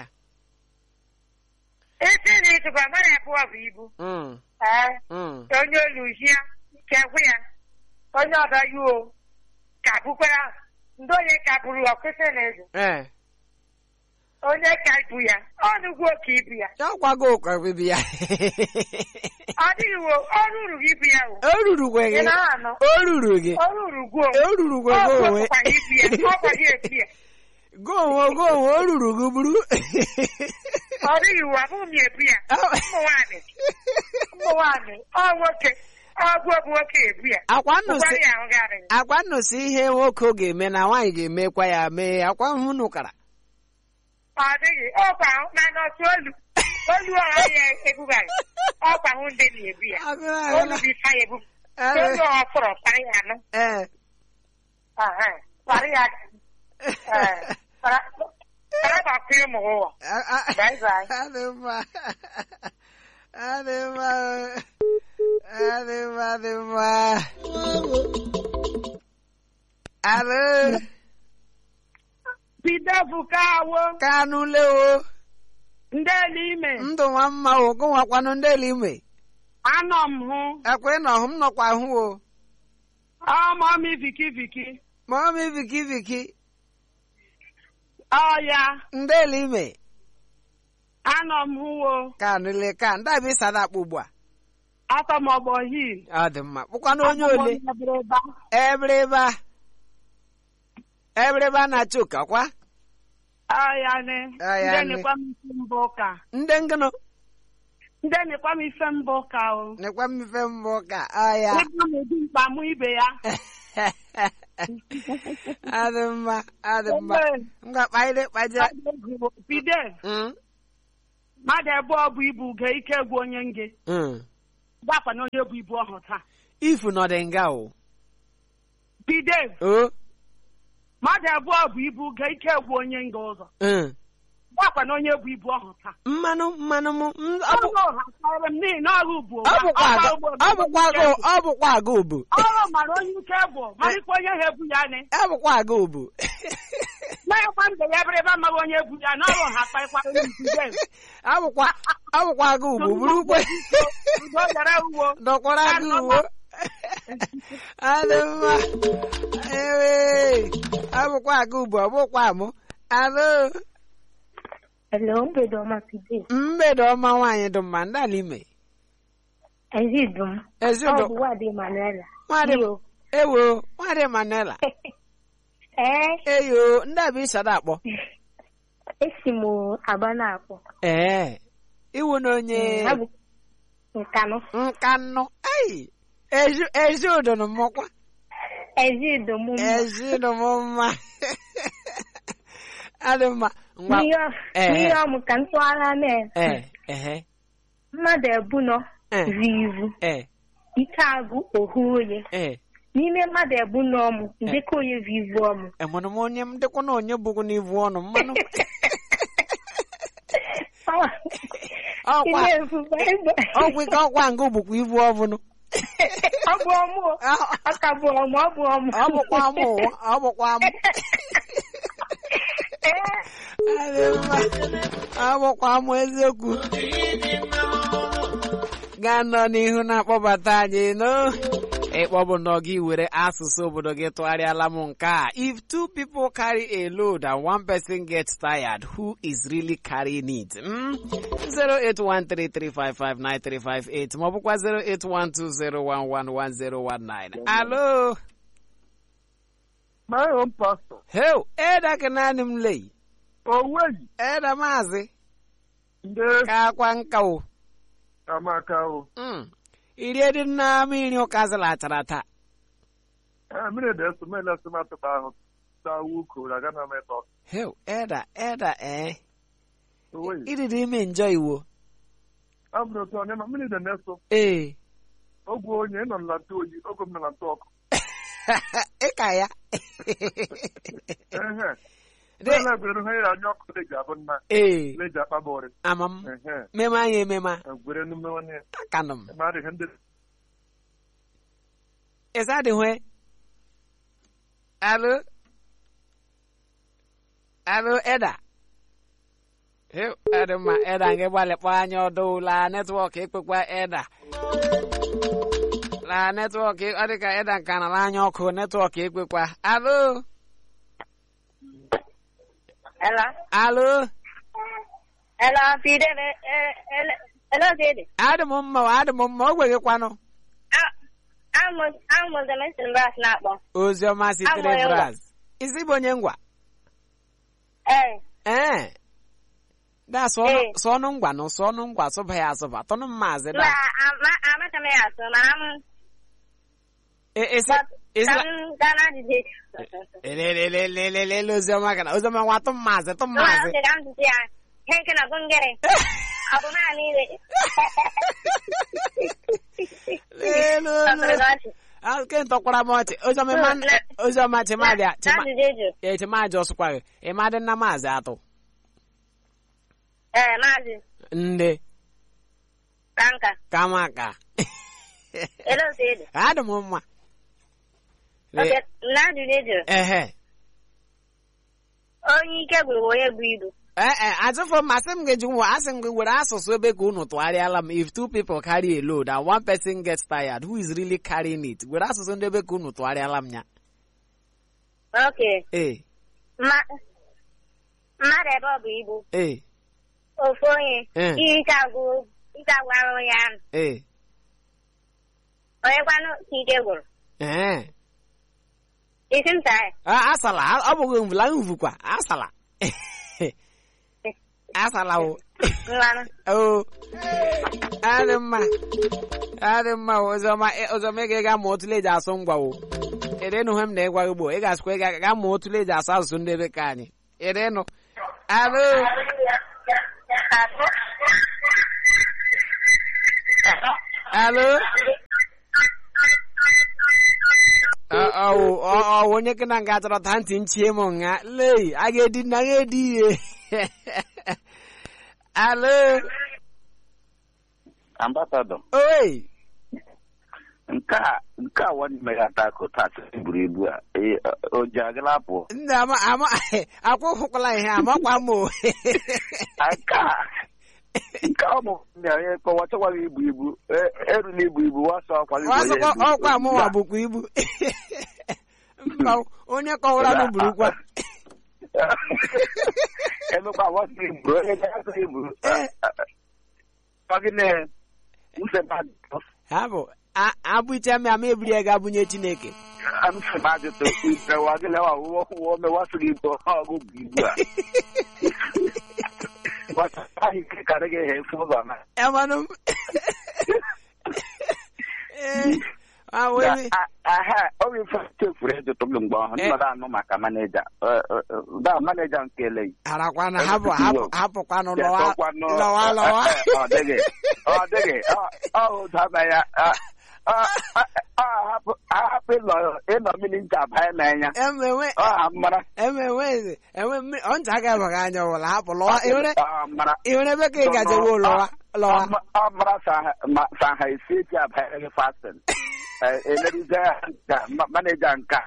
isi na ịtụkwa mara abụọ bụ ibu Mm, Ee, mm. onye oluhia kegwu ya onye ọdọ yuo ka bukwara ndị onye ka buru ọkụsị na ezo ee onye ka ibu ya ọnụgwo ka ibu ya ya ọkwago ụkọ bibi ya ọ dịghị wo ọrụ uru ibu ya o o ruru gwe ị gị na-anụ o ruru gị ọrụ uru gwuo o ruru gwe gị onwe ọkwa ibu ya ọkwa gị ebu ya go onwe go onwe o ruru gị buru ọ dịghị wo abụghị m ebu ya ụmụ nwaanyị ụmụ nwaanyị ọ nwoke ọgwụ bụ nwoke ebu ya akwa nnụsị ụkwara ya ahụ garị akwa nnụsị ihe nwoke ga-eme na nwaanyị ga-emekwa ya mee akwa nhụ nụkara ọ dịghị ọkwa ahụ mana ọtụ olu olu ọha ya ebugaghị ọkwa ahụ ndị na-ebu ya olu bụ ife ya ebu olu ọha fọrọ kparị ya anụ ee Aha, kparị ya ee kpara gbakwa ụmụ ụwa Bye bye. adị mma adị mma adị mma adị mma alo bido bụka awo kanụ lewo ndị elu ime ndụ nwa mma o gụnwakwanụ ndị ele ime anọ m hụ ekwe nọ hụ m nọkwa hụ o ọmọ mi viki viki ma ọ mee viki viki ọya ndị ele ime anọ m hụwo kanụ le ka ndị abịa ịsada akpụ ugbu a atọmọgbọ hil ọ dị mma bụkwanụ onye ole Abụrụba. ebreba ebreba na-achị ụka kwa ọya ne Ọya ndị ne. nekwa m isi mbụ ụka ndị ngịnụ ndị nekwa m ife mbụ ụka o nekwa mmefe mbụ ka ọya ịgba m edu mkpa mụ ibe ya adị mma adị mma ngwa kpaide kpaje Bide, Mm, mmadụ ebe ọ bụ ibu uge ike gwu onye nge mm. gbakwa na onye bụ ibu ọhụrụ taa ifu nọdị nga o Bide, o mmadụ ebe ọ bụ ibu uge ike gwu onye nge ụzọ mm. gbakwa na onye bụ ibu ọhụrụ taa mmanụ mmanụ m m- ọ bụ- ọrụ ha kọrọ m n'ihi na ọrụ bụ ọ bụkwa aga ọ bụkwa aga ọ bụkwa aga obu ọrụ mara onye ike bụ marịkwa onye ha ebu ya nị ọ bụkwa aga obu na-ekwa mbe ya bịrị ebe amaghị onye ebu ya na ọrụ ha kparịkwa onye nzuzo ọ bụkwa ọ bụkwa aga ubu buru ukwe udo dara uwo dọkwara aga uwe adị mma ewe ọ bụkwa aga ubu ọ bụkwa mụ alụ Hello, mbedo ọma Pide. mgbede ọma nwaanyị dị mma ndị ala ime Ezidum. ezi Ọ ụdọ bụ Wade Manuela. nwadị Iyo. ewo nwadị manela Ee, eyo ndị a bụ isada akpọ esi m Aba na-akpọ. ee iwu na onye Abụ Nkanụ. nkanụ ai ezi ezi ụdọ na mmọkwa Ezidum mma. ezi ụdọ m mma adị mma ngwa N'ihe ọ- Ee. n'ihe ọmụ ka ntụgharị na ee ehe mmadụ ebunọ Ee. zi ivu ee ike agụ ohu onye ee n'ime mmadụ ebunọ ọmụ ndekọ onye vu ivu ọmụ emụrụ m onye m dịkwa na onye bụgo n'ivu ọnụ mmanụ ọkwa Ime efufe egbe. ọgwụ ike ọkwa nga bụkwa ivu ọbụnụ Ọ bụ ọmụ o. ọ ka bụ ọmụ ọ bụ ọmụ ọ bụkwa mụ ụwa, ọ bụkwa mụ Ee. Adị mma. ọ bụkwa mụ eziokwu gaa nọ n'ihu na-akpọbata anyị no ịkpọbụ nọ gị were asụsụ obodo gị tụgharịala m nke a if two people carry a load and one person gets tired who is really carrying it mm? 08133559358 ma ọ bụkwa 08120111019 alo My own pastor. heu eda ka naanị m lei Oweyi. eda maazị Ndị ka akwa nka o amaka o. Mm. irie dị nna mmiri ụka zịlachara taa Eh, mmiri dị eso mele esi matụkpa ahụ. Saa wuko na gana metọ. heu eda eda ee Oweyi. ididi ime njọ iwo Abụrụ otu onye ma mmiri dị na-eso. ee Ogwe onye ịnọ na ntụ oyi, oge m nọ na ntụ ọkụ. ịka ya Ehe. Dị- Mele gwere ha ya anya ọkụ dị ga-abụ nna. ee Leji akpabọrị. ama m Ehe. meme anyị ememe Gwere n'ume nwanne. akanụ m Ma adịghị ndị ịsa adịhwe alo alo eda heu edi mma eda nke gbalịkpọ anya ọdụ la netwọk ekpekwa eda la netwọk ọ dị ka eda nka nara anya ọkụ netwọk ekpekwa alo Hello. alo Hello, Pide. eh, eh, hello- Hello, Pide. adị m mma o, adị m mma o gwegịkwanụ Amụzụ m esi mbras na-akpọ. oziọma sitere Abụ ya ngwa. braz isi bụ onye ngwa Ee. ee da Ee. sọnụ ngwa nụ sọnụ ngwa sụba ya asụba tọnụ mmaazị Ma da ama- amaka m ya asụ mana m E- esi ka esi m gaa na ajụjụ. lelelelelele oziọma kana oziọma nwa tụ mmaazị tụ Nwa mmaazị ntị ka m tụtụ ya. Ihe nke na gụngere. Ọ bụ naanị ire. lelu Ọtụrụ gị ọchị. ke ntọkwara m ọchị oziọma ịma Na- oziọma chimadịa Na ajụjụ eju. ee chimadị ọsụkwa gị ịmadị nna maazị atụ Ee, maazị. ndị Kanka. kama ka Ele otu edu. adị m mma Oke, na ajụjụ eju. ehe Onye ike gwụrụ bụ onye bụ ibu. ee e ajụfọ m asị m ga-eji nwa asị m gị were asụsụ ebe ka unu tụgharịala m if two people carry a load and one person gets tired who is really carrying it were asụsụ ndị ebe ka unu tụgharịala m ya Oke. ee Mma- Mmadụ ebe ọ bụ ibu. ee Ofu onye. Eh. Ihe ike agwụ ike agwụ arụ onye ahụ. ee Onye kwanụ ka ike gwụrụ. ee Isi m saa ya. a- asala a- ọ bụghị mvula mvukwa asala asala o Mmanụ. o adị mma adị mma o, oziọma ị- oziọma ị ga-ega ma otu eji asụ ngwa o ịrịnụ ihe m na-egwa gị gboo ị ga-asịkwa ị ga- ga mụọ otu eji asụ asụsụ ndị be ka anyị ịrịnụ alo alo Ọ- ọwụ ọ- ọwụ onye kị na nga chọrọ ta ntị nchie m nga lei a ga-edi na ga edi ihe alo ambasadọ oi nke a nke a nwanne m ya ata akụ taa sị buru ibu a ee, o ji agala apụ ndị ama ama akwụkwụkwala ihe amakwa m o nke a nke a bụ na onye kpọwa chọkwara ibu ibu e- erula ibu ibu wasọ ọkwara ibu onye ọsọkwa ibu. ọkwa mụnwa bụkwa ibu mba onye kọwara m burukwa emekwa wasọ ibu onye ga-asọ ibu Eh. ọgịnị nsebadụ ha bụ a- abụcha m ama ebiri ya ga-abụnye chineke nsebadụ ibewa gịnị wa ụwọ ụwọ mewasọ ibu ọgụ bụ ibu a wasọ ahụ ike karị gị ha efu ụzọ na emanụ m ee a wee aha oge ife chefuru ịjụtụ m mgbe ọhụrụ Eh. nnọdụ anụ maka maneja da maneja nke eleghị harakwana hapụ hapụ hapụkwanụ lọwa Chekọkwanụ, lọwa eh, lọwa eh, eh, ọ dịghị ọ dịghị ọ- ọ ụdaba ya ọ- ọ- ọ- ọ hapụ- ahapụ ịnọ ịnọ mmiri ncha banye n'anya emewe ọ ha mara emewe eze enwe mmiri ọ ncha ga-abaghị anya ọbụla hapụ lọwa iwere ọ mara iwere ebe ka ị gajewo lọwa lọwa Ọ ma- ọ mara sa- ma- sa ha esi eji abanye gị fastin elerize nka ma- maneja nka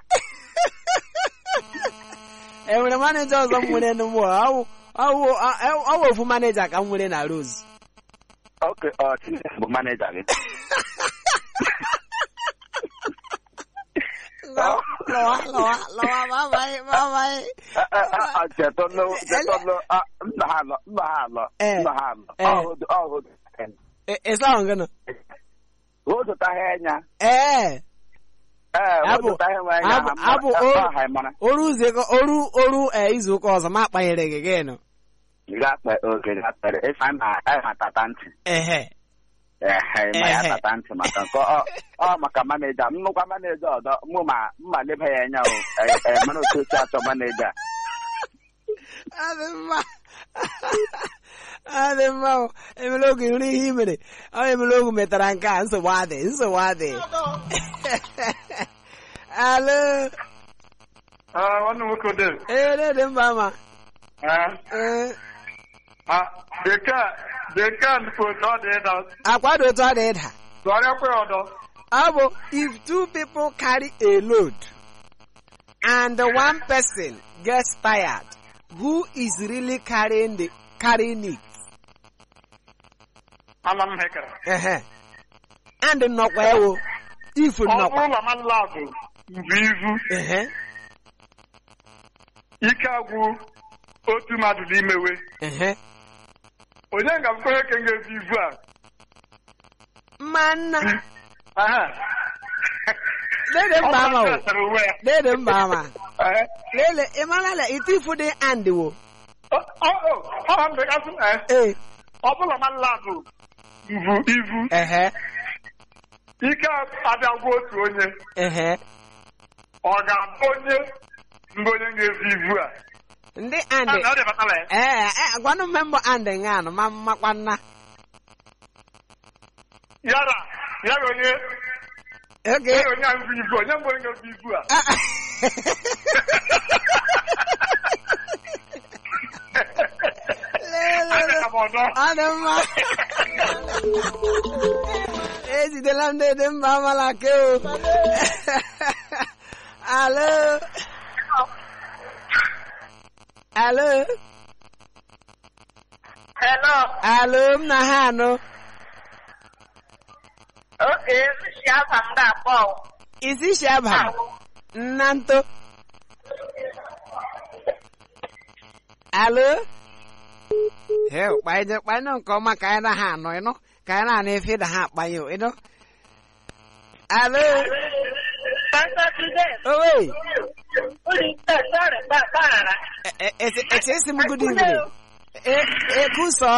enwere maneja ọzọ m nwere n'ụmụ ọwụ ọwụ ọwụ ofu maneja ka m nwere na rose oke ọ Chineke bụ maneja gị lọwa lọwa lọwa babaị babaị chetụlụ chetụlụ nna ha alọ nna ha alọ Eh. nna ha alọ Eh. ọhụdụ ọhụdụ ịsa ahụ gịnị o zụtaghị anya ee ee o Abụ- zụtaghị nwe anya abụ- ha mara- abụ ha o- ha mara oru ụzọ oru oru ee, izu ụka ọzọ ma akpanyere gị gịnụ ga-akpa oge ga-akpere ịsa na ịma tata ntị ehe ehe ịma ya Ehe. tata ntị maka nke ọ ọ maka maneja nnukwu maneja ọdọ mụ ma mma leba ya anya o e- e, mara otu osi achọ maneja adị mma adị mma o. emere oge nri ihe i mere ọ emere oge metara nke a nsogbu adị nsogbu adị alo nwanne nwoke dị ee dị mba ma ee bekee bekee nnukwu otu ọ dị ịda akwado otu ọ dị ịda tụgharịakwa ya ọdọ ọ bụ if two people carry a load and the one person gets tired who is really carrying the carrying it ala m hekara ehe and nnọkwa ewo if ọ nnọkwa bụrụ na mmadụ labụ mbụ izu ehe ike agwụ otu mmadụ n'imewe ehe onye ga-abụkwa onye ka ga-ezu izu a mmanna Aha. lele mba ama Ọ o gbasara onwe ya. lele mba ama Ehe. lele ịmarala itifu dị and wo Ọ ọ- ọ- ọ ha mbe gasị na ee ọ bụla mmadụ labụ mbụ izu ehe ike abịagwa otu onye ehe ọ ga-abụ onye mbụ onye ga-ezu izu a ndị Ah, and na ọ dị batala ya ee ee gwanụ mmembọ and nga anụ ma mmakwa nna yara ya ga onye oge ya ga onye ahụ bụ izu onye mbụ onye ga-ezu izu a Ah, ah. Lele, Abịa m ọdọ ọ dị mma ejidela ndị dị mba amala ke o alo alo Hello. alo m na ha anụ Okay, si afa m ga-akpọ. isi shaba nna nto alo heo kpanye kpanye nke ọma ka anyị na ha anọ ịnụ ka anyị na-anụ efe da ha akpanye ịnụ alo Pastor Today, owe ụlọ ikpe sọrọ gbaghara. eche esi m good evening ekusọ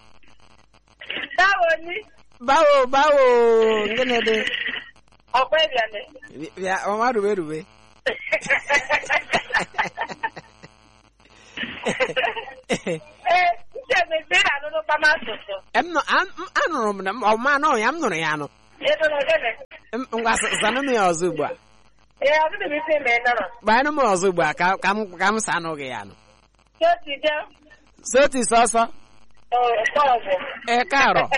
Báwo ni bawo bawo gịnị dị ọ̀pẹ ìrìnàlẹ̀? bịa ọma rube rube Ee, uche mebe na anụnụ kpama asụsụ. Em nọ- an- m- anụrụ m na m- ọma anọ ya m nụrụ ya anụ Ịnụrụ gịnị? M- ngwa s- zanụ m ya ọzọ ugbu a Ee, ọ dịghị m isi ma ị nụrụ. gbanụ m ọzọ ugbu a ka ka m ka m sanụ gị ya anụ Choti je, soti sọsọ ọ ọgwụ. ẹ káàárọ̀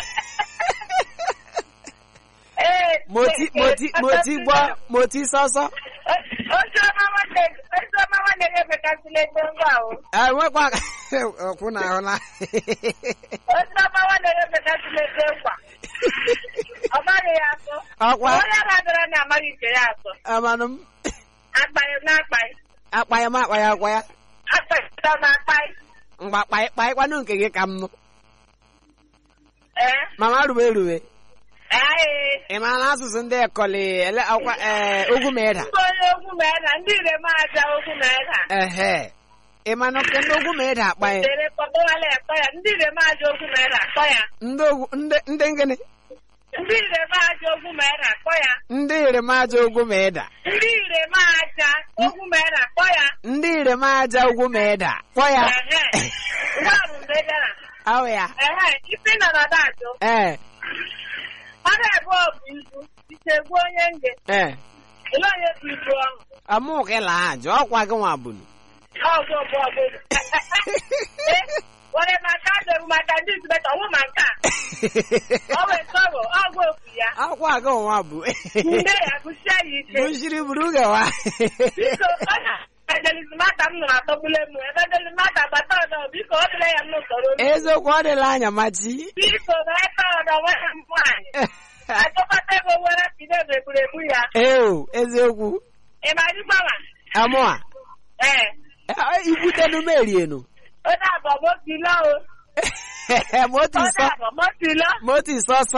Ee, mo ti mo ti mo ti gbọ́ mo ti sọ́sọ́ Ojú ọma nwanne ojú ọma nwanne gị emekasịla ego ngwa ahụ. ẹ nwekwa ọkwụ na ahụla Ojú ọma nwanne gị emekasịla ego ngwa. Ọ maghị ya atụ. ọkwa Onye na-adọrọ na amaghị nke ya atụ. amanụ m Akpaghị m na-akpaghị. akpaya m akpaya akwa ya Akpaghị m akpaghị. mgbe akpaị kpaịkwanụ nke gị ka m nụ Ee, mama rube rube ee. ị ma na asụsụ ndị ekọlị ele akwa ee ogwu ma ịda Ndị onye ogwu ma na ndị ire m aja ogwu ma na. ehe ị ma na nke ndị ogwu ma ịda akpa ya Dere kpọkọwala akpọ ya. Ndị ire m aja ogwu ma na akpọ ya. ndị ogwu ndị ndị ngịnị Ndị ire m aja ogwu ma na akpọ ya. ndị iremaja ogwu ma ịda Ndị ire m aja ogwu ma na akpọ ya. ndị iremaja ogwu ma ịda kpọ ya Ehe. Ngwa bụ mgbe bịara. ahụ ya Ehe, isi nọ na dajụ. ee Mmadụ abụọ bụ ibu. Ise gbuo onye nge. ee Ele onye bụ ibu ọhụ. amụkịla ajọ ọkwa gị nwa bụnụ Ọgụ bụ ọgụ. Were maka adịghị maka ndị izubeta ọnwụ ma nke a. Ọ wee sọrọ ọgụ okwu ya. ọkwa gị nwa bụ Nne ya gụsie ya ike. bushiri buru gawa Biko, ọ na evangelizmata m nụrụ atọgbule m. Evangelizmata gbata ọdọ biko ọ dịla ya m n'usoro. eziokwu ọ dịla anya machi Biko, na ebe ọdọ nwanne m nwaanyị. Achọkọta ego were pide egburu egbu ya. eo eziokwu Ị ma dịgbawa? amụa Ee. ikwutenu m erienu Onye abụọ motilo o. moti Onye sọ abụọ motilo. moti sọsọ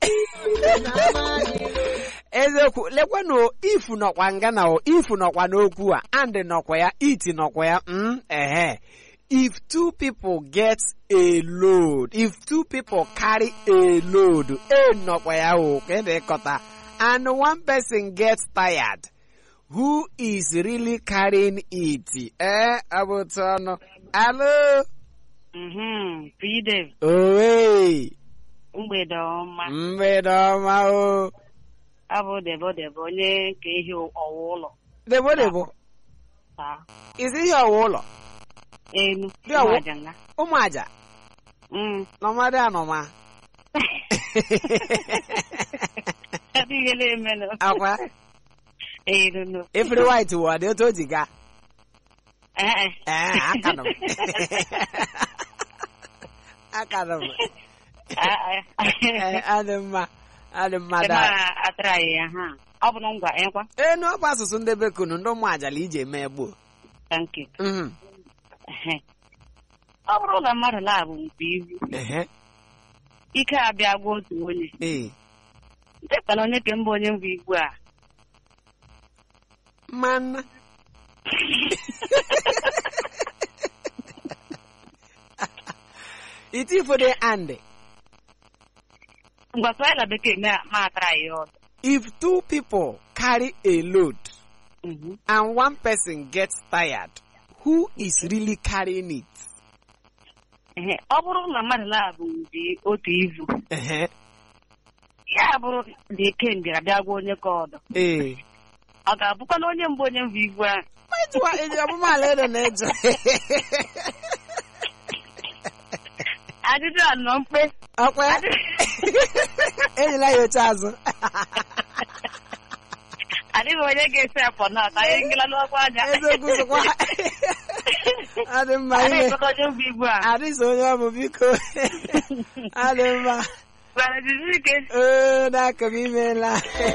eziokwu lekwanụ ifu nọkwa nga na o ifu nọkwa n'okwu a and nọkwa ya iti nọkwa ya mm, ehe if two people get a load if two people carry a load e nọkwa ya o ka ị na-ekọta and one person gets tired who is really carrying it ee abụtụ ọnụ alo Mhm, Pide, owe mgbede ọma. mgbede ọma o Abụ debo debo onye nke ihe ọwa ụlọ debo debo taa. isi ihe ọwa ụlọ Enu, Dị ọwụ- Ụmụajanga. ụmụ aja Mm. nọmadị anọma Ebe ihe na-emenụ. akwa Enu nụ. efere white wụ dị otu o ji gaa Eh, eh. ee akanụ m akanụ m Ah, ah. Ee, adị mma adị mma Ebe da a atara ya ha. Ọ bụ na ngwa ịkwa. enu ọkwa asụsụ ndị bekunu ndị ụmụ ajala ije mee gboo Thank you. Mhm, Ehe. Ọ bụrụ na mmadụ labụ mkpa ibu, ehe, ike abịa gwa otu onye. ee Ndekwana onye ke mba onye mbụ igbu a. mmanụ iti ifode and Ngwa sọ na bekee ma ma atara ya ọdụ. if two people carry a load Mhm. and one person gets tired who is really carrying it Ehe. Ọ bụrụ na mmadụ labụ dị otu izu, ehe ya bụrụ na ike mbịara bịa gwa onye ka ọdụ. ee Ọ ga-abụkwa na onye mbụ onye mbụ ibu ahụ. Ejikwa eji ọmụmaala edo na-eje Ajụjụ a nọ mkpe. ọkwa ya enyela ya oche azụ Adịghị onye ga-esi afọ na ata ihe ngela n'ọkwa anya. eziokwu sịkwa adị mma ime Adịghị onye mbụ ibu a. adịsị onye ọ bụ biko adị mma Gwara jiri ike. oo n'aka m imeela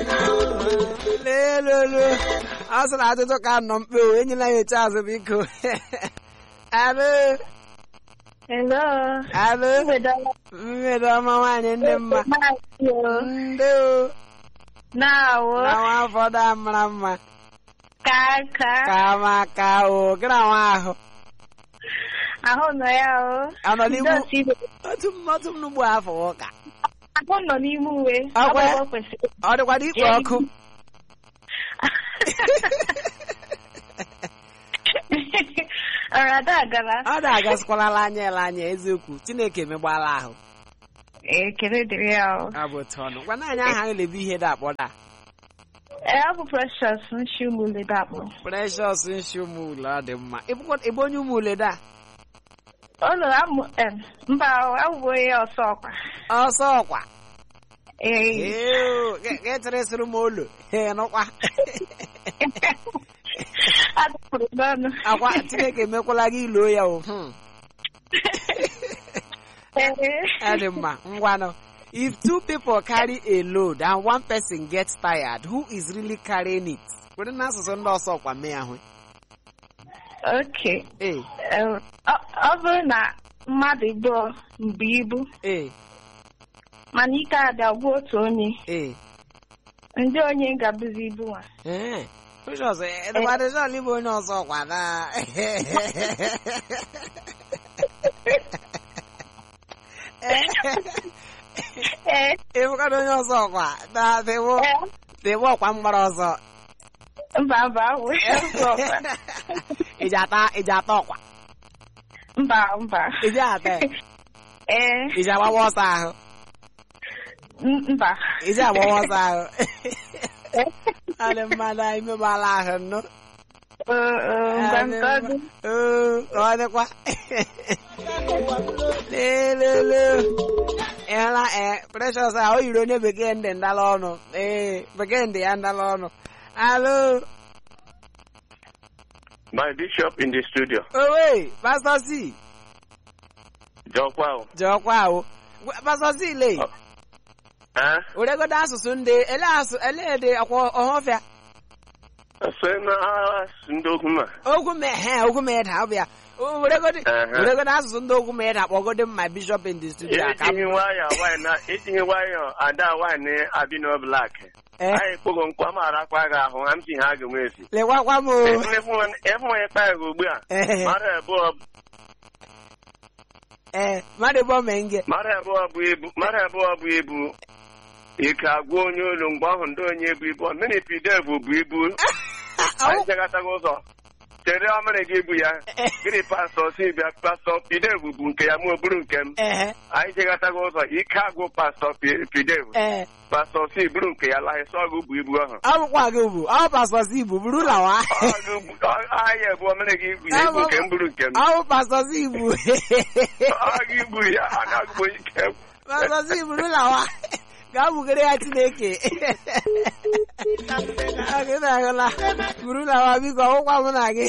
n'elu ọ sị na ajụjụ ka nọ mkpe o enyela ya oche azụ biko alụ Hello. alụ Mgbede ọma. mmedo ọma nwaanyị ndị mma Maazị o. ndị o Na-awụ. na nwa afọdụ a mara mma Ka nka. ka ma ka o gịra nwa ahụ Ahụ nọ ya o. anọ n'igbu Ndị otu ibe. otu m otu m n'ugbu afọ ụka Ahụ nọ n'ime uwe. Akwa ya? Ọ bụ ebe o kwesịrị. ọ dịkwara ikpo ọkụ ọrada agara ọ na-agasịkwalala anya ele anya eziokwu chineke emegbala ahụ ekele dịrị ya o abụ otu ọnụ gwana anyị aha anyị lebe ihe dị akpọda ee ọ bụ precious nshi ụmụlede akpọ precious nshi ụmụule ọ dị mma Ịbụkwa- ịbụ onye ụmụule da ụlọ amụ em, mba abụbụ onye ọsọ ọkwa ọsọ ọkwa ee Ew, ga- ga eteresịrị m olu Ee, nụkwa adụpụrụ n'ọnụ akwa chineke emekwala gị iloo ya o Hmm. Ee. ọ dị mma ngwanụ if two people carry a load and one person gets tired who is really carrying it were n'asụsụ ndị ọsọ ọkwa mee ahụ Okay. ee Em, ọ ọ bụrụ na mmadụ abụọ mbu ibu ee mana ike ada gwụ otu onye ee ndị onye ga-abụzi ibu nwa ee Precious, eh, edekwadị John ịbụ onye ọsọ ọkwa na ee ịbụkwadị onye ọsọ ọkwa na dịbụ ee, dịbụ ọkwa mgbara ọzọ mba mba awụ ọsọ ọkwa. iji ata iji ata ọkwa mba mba iji ata ya? ee iji agbawa ọsọ ahụ m- mba iji agbawa ọsọ ahụ ọ dị mmadụ anyị megbala ahụ nnụ Ee, ee, mgbe nke ọ dị Oo, ọ dịkwa lelele ịhụla ee precious a o yiri onye bekee ndị ndala ọnụ ee bekee ndị ya ndala ọnụ alo My bishop in the studio. owe pastor c Jọkwa o. jọkwa ahụ pastor c le Eh? weregodo asụsụ ndị ele asụ ele dị akwa ọhọfịa Sị na asụ ndị okwu ma. ogwu me he ogwu me da ọbịa O, weregodo Ehe. weregodo asụsụ ndị ogwu me da kpọgodo m my bishop in the studio aka m Itinye nwayọ nwanyị na itinye nwayọ ada nwanyị abino blak. Eh. Anyị kpogo nkwa mara akwa gị ahụ ha m si ha ga-enwe esi. lekwakwa m o Efu onye kpa gị ugbu a. Ehe. Mara abụọ ee mmadụ bụ menge mara abụọ bụ ibu mara abụọ bụ ibu ike agwa onye olu mgbe ahụ ndị onye bụ ibu mmiri pidev bụ ibu anyị jegataghị ụzọ chere ọmịrị gị bụ ya gịnị pastọ si bịa pastọ pidev bụ nke ya mụ bụrụ nke m ehe anyị jegataghị ụzọ ike agwụ pastọ Pi- pidev ee pastọ si bụrụ nke ya laghị sọ gị bụ ibu ahụ ọ bụkwa gị bụ ọ pastọ si bụ buru lawa Ọ gị bụ- ọ- ahịa bụ ọmịrị gị bụ ya ibu nke m bụrụ nke m ọ bụ pastọ si bụ ọ gị bụ ya anaghị bụ ike m pastọ si buru lawa gaa bugere ya chineke Ọ gị na-ahụla buru lawa biko ọgwụkwa mụ na gị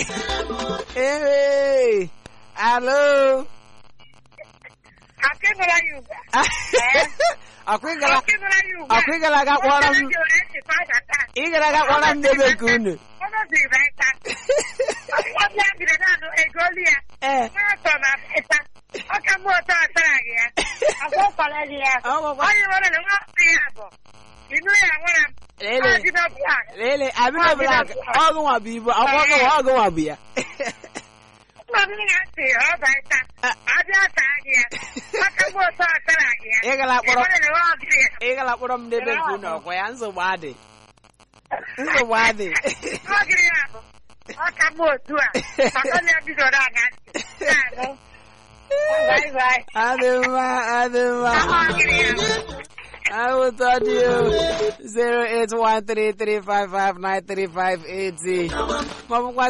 ee alo Akịnụla ya ugbu a. ọkwa ịgara Akịnụla ya ugbu a. ọkwa ịgara aga kpọrọ m Ọ gara aga esi fada taa. ịgara aga kpọrọ m n'ebe nke unu Ọ nọziri na ịta. Ọbịa biri naanị ego olu ya. ee N'atọ na ịta. Ọ ka mụ ụtọ ọtara gị ya. Agwa ụkwara gị ya. Ọ gwakwa- Onye nwere na nwa afọ ya bụ. Inu ya nwere m. Lele. Ọ dị na black. lele abịa blak ọgụ nwa bụ ibu ọgụ nwa ọgụ nwa bụ ya Nna m ga-asị ọ bụ ịta. Abịa taa gị ya. Ọ ka mụ ụtọ ọtara gị ya. Ị gara kpọrọ- Ị nwere na nwa afọ ya. ị gara kpọrọ m n'ebe nke unu ọkwa ya nsogbu adị nsogbu adị Ọ gịrị ya bụ. Ọ ka mụ otu a. Maka na ya bidoro aga ntị. Na-anụ. Bye bye. adị mma adị mma Ọ gịrị ya bụ. I will tell you 08133559358 maọbụkwa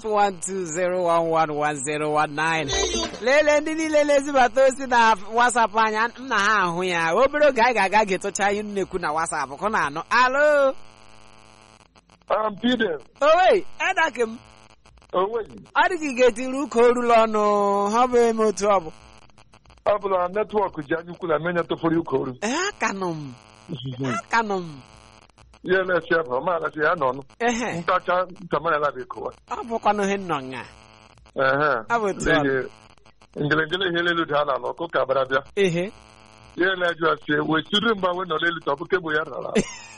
08120111019 lelee ndị niile na-ezibata ozi na WhatsApp anya m na ha ahụ ya obere oge anyị ga-aga ga-etocha ihe nnekwu na WhatsApp kụ na anọ alo Um, Peter, owe edake m onweghị ọ dị ka ị ga-etiri ụka orula ọnụ ha bụ eme otu ọ bụ ọ bụla netwọk ji anya ukwu na menya tụfuru ụka ee akanụ m akanụ m ihe na-esi ebe ọ maara ya nọ ehe ntacha ntamanala bụ kowa ọ bụkwanụ ihe nnọ nga ehe Ọ bụ otu ọ n'ihi ngelengele ihe elu daa n'ala ọkụ ka bara bịa ehe ihe na-eju asị wee siri mgbe we nọ n'elu tọpụ kebụl ya rara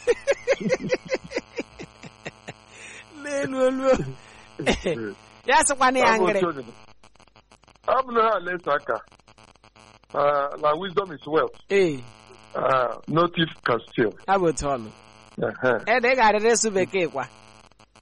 n'elu olu ya sịkwana ya Ọ bụ ngịrị otu onye. ọ bụ na ha lesa aka ah, na wisdom is wealth ee ah, no thief can steal ha bụ otu ọnụ Ehe. ede ị ga-arịrị ịsụ bekee kwa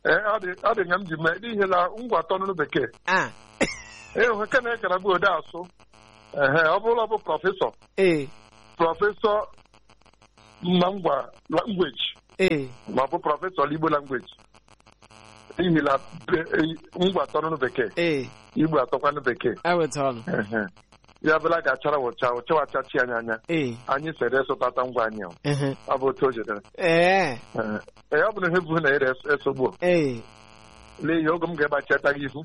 ee ọ dị ọ dị nga m ji mee n'ihi na ngwa atọ n'ọnụ bekee ah ee nke na-ekara bụ ode asụ ehe ọ bụrụ ọ bụ prọfesọ ee prọfesọ na ngwa langweji ee ma ọ bụ prọfesọ igbo langweji n'ihi na be- e- ngwa atọ n'ọnụ bekee ee igbo atọkwanụ bekee eweta ọnụ Ehe. ya bụla ga-achara wụcha ụchawachachi anyị anya ee anyị sere esụtata ngwa anyị ahụ. ehe, ọ bụ otu o jedere ee Ee, ee, ọ bụ na ihe bụ na ere esogbu ee n'ihi oge m ga-egbachata gị ihu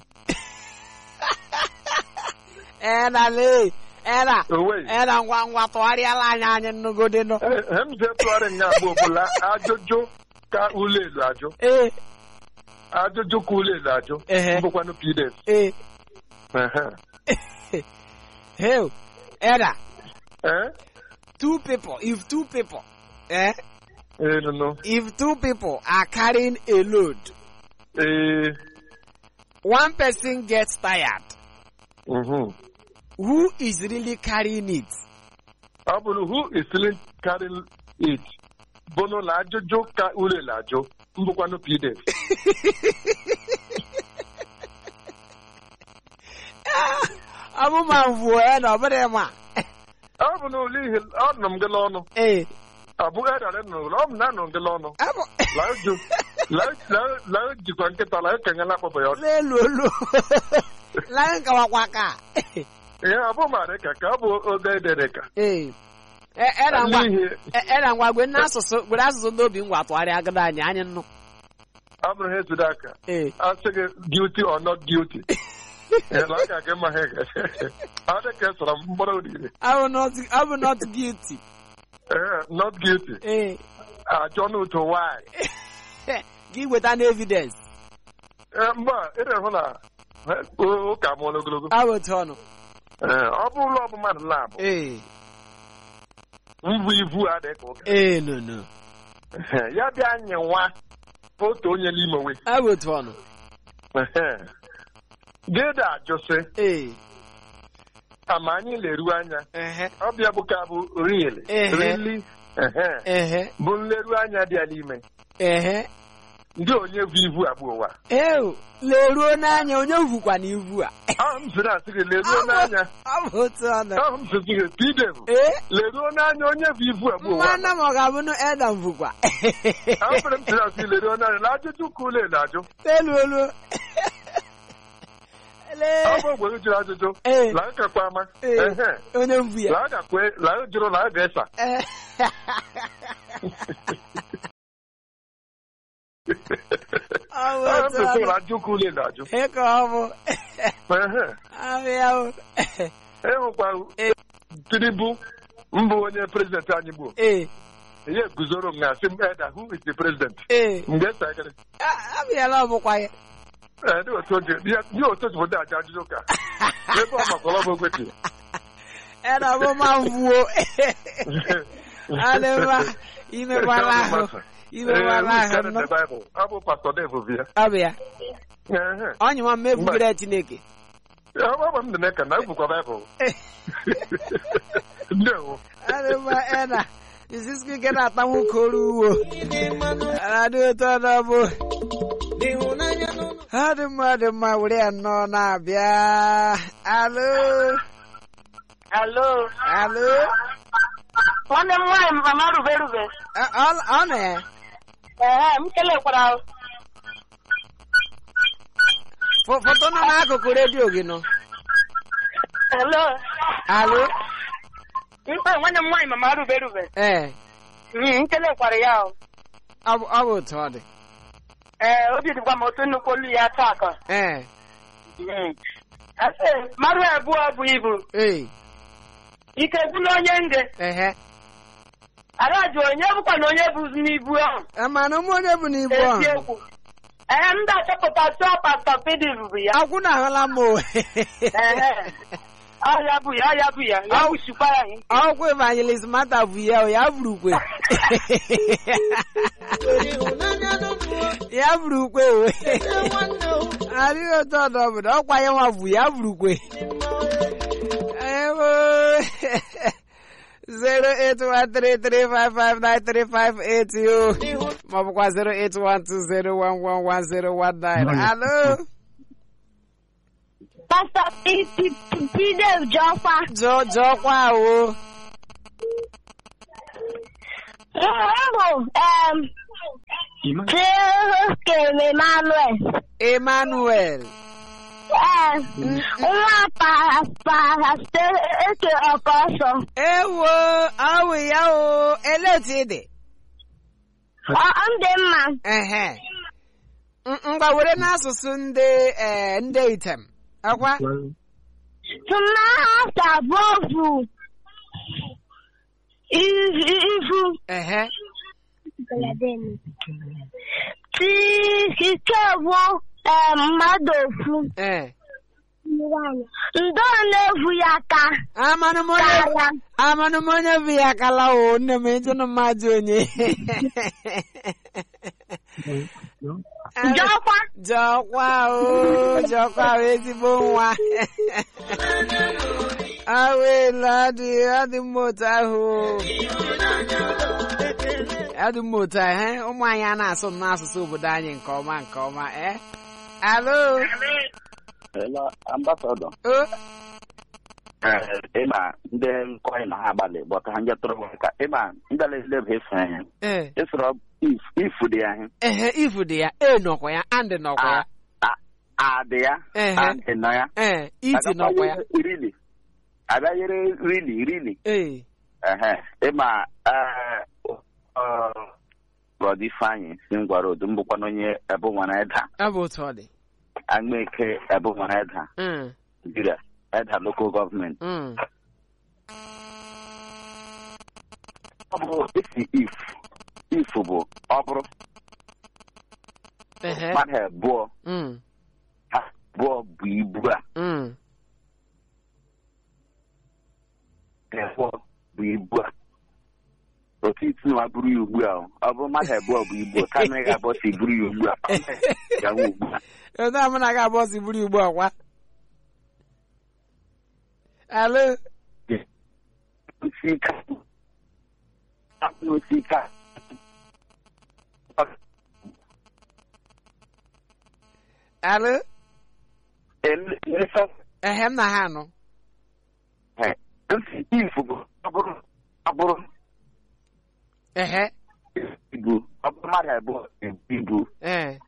ena lee ena owe ena ngwa ngwa tụgharịala anyị anyị nnugodi nọ he m ji tụgharị nga agba ọbụla ajụjụ ka ụlọ elu ajụ ee ajụjụ ka ụlọ elu ajụ Ehe. mbụkwanụ pdf ee Ehe. hell ena ee two people if two people eh ee nụnụ if two people are carrying a load ee one person gets tired mhm. who is really carrying it ọ bụrụ who is still carrying it bụ n'ụlọ ajụjụ ka ụlọ elu ajụ mbụkwanụ pdf ọmụma mvuo ya na ọbụrụ ma ọ bụ n'ụlọ ihe ọ nọ m gị n'ọnụ ee ọ bụghị edara n'ụlọ ọ bụ na anọ m gị n'ọnụ abụ laa jụ laa jikwa nkịta laa kenyela akpọbọ ya ọdụ n'elu olu lai nkawakwa ka ihe ọ bụ mara ka ka ọ bụ oge edere ka ee E- era ngwa n'ihi e- era ngwa gwe n'asụsụ gwere asụsụ n'obi ngwa tụgharịa agada anyị anyị nnụ ọ bụrụ ha ezudo aka ee a sị gị guilty or not guilty Ee, na aka gị ma ha ga ọ dị ka esara m mgbọrọ oriri abụ not abụ not guilty ee not guilty ee ajọ n'otu nwanyị gị weta na evidence ee mgbe a ị na-ehụ na ha- o- ụka mụọla ogologo abụ otu ọnụ ee ọ bụ ụlọ ọbụ mmadụ labụ ee mbụ ivu adịghị ka ụka ee no no Ee, ya bịa nye nwa otu onye n'ime we abụ otu ọnụ gịda ajụsị ee ama anyị leru anya ehe ọbịa bụ ka bụ rili Ehe. rili ehe, ehe bụ nleru anya dị ya n'ime ehe ndị onye vu ivu abụ ụwa ee leruo n'anya onye vukwa na ivu a ahụ m sịrị asị gị leruo n'anya ọ bụ otu ọnụ ahụ m sịrị gị pidevu ee leruo n'anya onye vu ivu abụ ụwa mmanụ ma ọ ga-abụ na Adam vukwa ahụ sịrị m sịrị asị gị leruo n'anya na ajụjụ ka ụlọ elu ajụ elu elu Lee. ọ bụ ogbe gị jụrụ ajụjụ Ee. laa kakwa ama Ee. ehe onye mvu ya laa gakwe laa jụrụ laa ga-esa Ee. ọ bụ ahụ m otu sịrị ọnụ ajụ ka ụlọ elu ajụ Ee, ka ọ bụ ehe abịa o ịhụkwa Ee. tinubu mbụ onye prezidenti anyị bụ ee ihe guzoro m na asị m eda who is the president ee m ga-esa gịrị A- abịala ọ bụkwa ya ee ndị otu oge ndị otu otu ndị aja ajụjụ ka ebe ọ makwara ọbụ ekwetị ena ọ bụ ma mvuo adịmma imekwala ahụ imekwala ahụ nnọọ. baịbụl ọ bụ pastọ dev bi ya ọbịa Ehe. onye ma mmevugere chineke Ya, ọ bụ m dị n'eka na ebukwa baịbụl ndewo adịmma ena isiski ike na-ata nwoke oru uwo adị otu ọnụ bụ adị mma dị mma were ya nnọọ na-abịa alo Alo. alo Nwanne m nwaanyị mama rube rube. Ọ- ọ ọ na ya Ehe, m kelekwara Fo- foto nọ n'akụkụ redio gị nọ Alo. alo Mkpa nwanne m nwaanyị mama rube rube. ee Mm, M kelekwara ya o. ọ bụ ọ bụ otu ọ dị Ee, obi dịkwa m otu nnukwu olu ya taa aka. ee Mm. Asị, mmadụ abụọ bụ ibu. ee Ike gwụla onye nge. ehe Ada jụ onye bụkwa na onye bụ n'ibu ahụ. amana ụmụ onye bụ n'ibu ahụ Eziokwu. Ee, m ga-achọpụta chọọ pastọ pidi bụ ya. akwụ na ahụla m o Ehe. Ọ ya bụ ya, ọ ya bụ ya. Ya Ọ- wụchikwa ya. ọkwa evangelist mata bụ ya o ya buru ukwe ya buru ukwe o adịghị otu ọdụ obodo ọkwa ya nwa bụ ya buru ukwe ewo 08133559358 yo ma ọ bụkwa 08120111019 alo Pastọ Pidem Jọkwa. jọ jọkwa o Mbụ em Chikem Emmanuel. emmanuel Ee, nwa para para eke ọkọsọ. ewo awụ ya o ele otu ị dị Ọ ndị mma. ehe M- ngwa were n'asụsụ ndị eh, ndị item akwa Tụmahasa bovu. Ivu. ehe Tikikewu mmadụ ofu. eh Ndo na-evu ya aka. amanụ m onye Kara. amanụ m onye bụ ya akala o nne m ịjụnụ mmadụ onye Jọkwa. jọkwa o jọkwa o ezigbo nwa awelu adị adị mma otu ahụ o. adị mma otu ahụ eh? ụmụ anyị a na-asụ n'asụsụ obodo anyị nke ọma nke ọma eh alo Hello, ambassador. o ịma ndị nkọị na ha agbalị gbọta ha njatụrụ ka ịma ndalelebe efe anya eh ịsọrọ ifu dị ya ihe ehe ifu dị ya e nọkwa ya and nọkwa ya adị ya Ehe. adị nọ ya eh iti nọkwa ya rili abịanyere rili rili eh ehe ịma brọd ifeanyị si m gwara odu m bụkwana onye ebe nwere ịda abụ otu ọ dị agbeke ebe nwere ịda Mm, Nigeria ịda lokal gọọmenti mm. ọ bụ esi if if bụ ọ bụrụ ehe mmadụ abụọ mm, ha abụọ bụ ibu a mm. abụọ bụ ibu a otu itinwa buru ya ugbu a o. ọ bụrụ mmadụ abụọ bụ ibu a kama ị ga-abọ si buru ya ugbu a gawa ugbu a Ebe a mụ na ga bọs buru ugbu a kwa alo osika osika alo elesa ehe m na ha anọ nsi if bụ ọ bụrụ ọ bụrụ ehe ibu ọ bụrụ mmadụ abụọ ebu ibu ee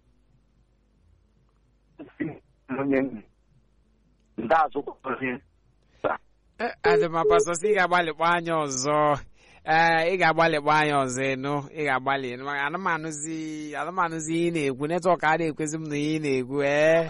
onye ndị azụ onye adịmapasọ sị ị ga-agbalịkpọ anya ọzọ ee ị ga-agbalịkpọ anya ọzọ ịnụ ị ga-agbalị maka anụmanụzi anụmanụzi ihe ị na-ekwu netwọk a na-ekwezi m na ihe ị na-ekwu ee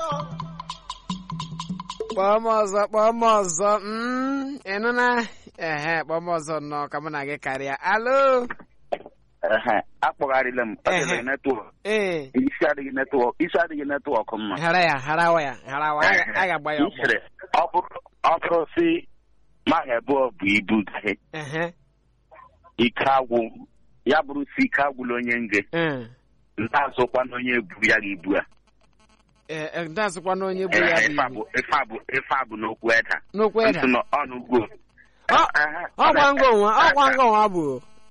kpọọ m ọzọ kpọọ m ọzọ mm, ịnụ na ehe kpọọ m ọzọ nnọọ ka mụ na gị karịa alo ehe akpọgharịla m ọ Ehe. dịrị netwọk ee isi adịghị netwọk isi adịghị netwọk mma hara ya harawa ya harawa a ga- a ga-agba ya ọkpọ Nchere, ọ bụrụ ọ bụrụ si mmadụ abụọ bụ ibu gaghị ehe ike agwụ ya bụrụ si ike agwụla onye nge ee ndị azụkwa na onye bu ya ga ibu a ee ndị asụkwa na onye bụ ya Ehe, bụ ife a ibu bụ ife a bụ ife a bụ n'okwu eda n'okwu eda ntị nọ ọnụ ugwu Ọ- ọkwa ngo nwa ọkwa ngo nwa bụ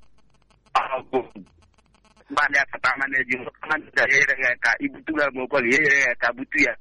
mmadụ akata ama na-eji mmadụ ga-enyere ya ka ibutu ya ma okwe ga-enyere ya ka butu ya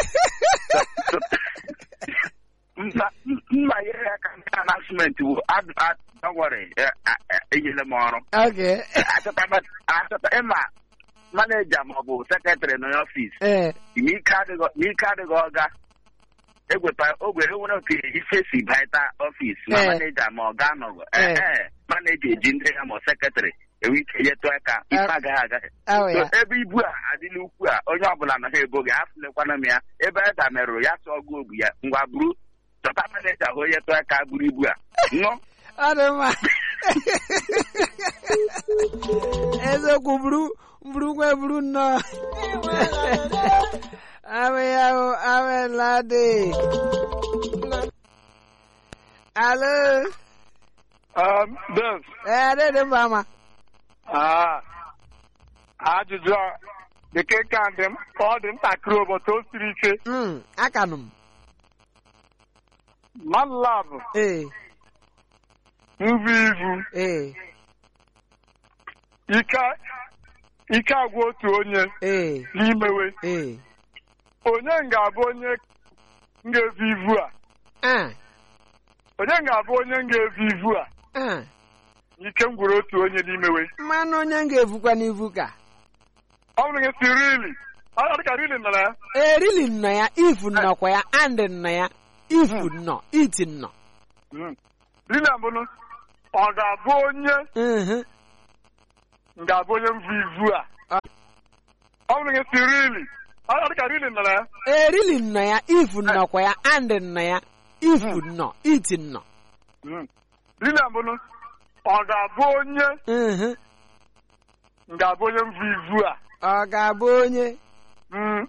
mma mma nyere ya ka nke anasment bụ adọwọrị enyere m ọrụ oge achọta achọta ịma maneja maọbụ sekretrị nọ n'ọfịs ee ma ike adịghị ma ike adịghị ọga egweta ogwe enwere oke ife si baịta ọfịs ma Eh. maneja ma ọ ga-anọgọ Eh. ee maneja eji ndị ya ma sekretrị enwe ike nyetụ aka ife Eh. agaghị agaghị awụ So, ya ebe ibu a adịla ukwu a onye ọbụla nọ ha ebo gị afụlekwana m ya ebe eda merụrụ ya sụọ gị obu ya ngwa buru chọta maneja hụ onye tụ aka buru ibu a ṅụ ọ dị mma eziokwu buru buru nwe buru nnọọ amị ya bụ amị ladị alo Dev, ee dịdị mba ama ah, ajụjụ a nke ka dị m ọ dị ntakịrị ụbọchị o siri ike Mm, akanụ m mmadụ labụ ee nvu ivu ee ike ike agwa otu onye ee n'imewe ee onye ga-abụ onye ga-evu ivu a ah onye ga-abụ onye ga-evu ivu a ah ike m gwuru otu onye n'imewe mmanụ onye m ga-evukwa n'ivu ka ọ bụrụ gị si rili ọ dịka rili nọ na ya erili nnọ ya ifu nnọkwa ya andị nnọ ya ifu nnọ iti nnọ Mm. rili abụnụ ọ ga-abụ onye Mhm. ga-abụ onye mvu ivu a ọ bụrụ gị si rili ọ dịka rili nọ na ya erili nnọ ya ifu nnọkwa ya andị nnọ ya ifu nnọ iti nnọ Mm. rili abụnụ ọ ga-abụ onye Mhm. ga-abụ onye mvu ivu a ọ ga-abụ onye Mm.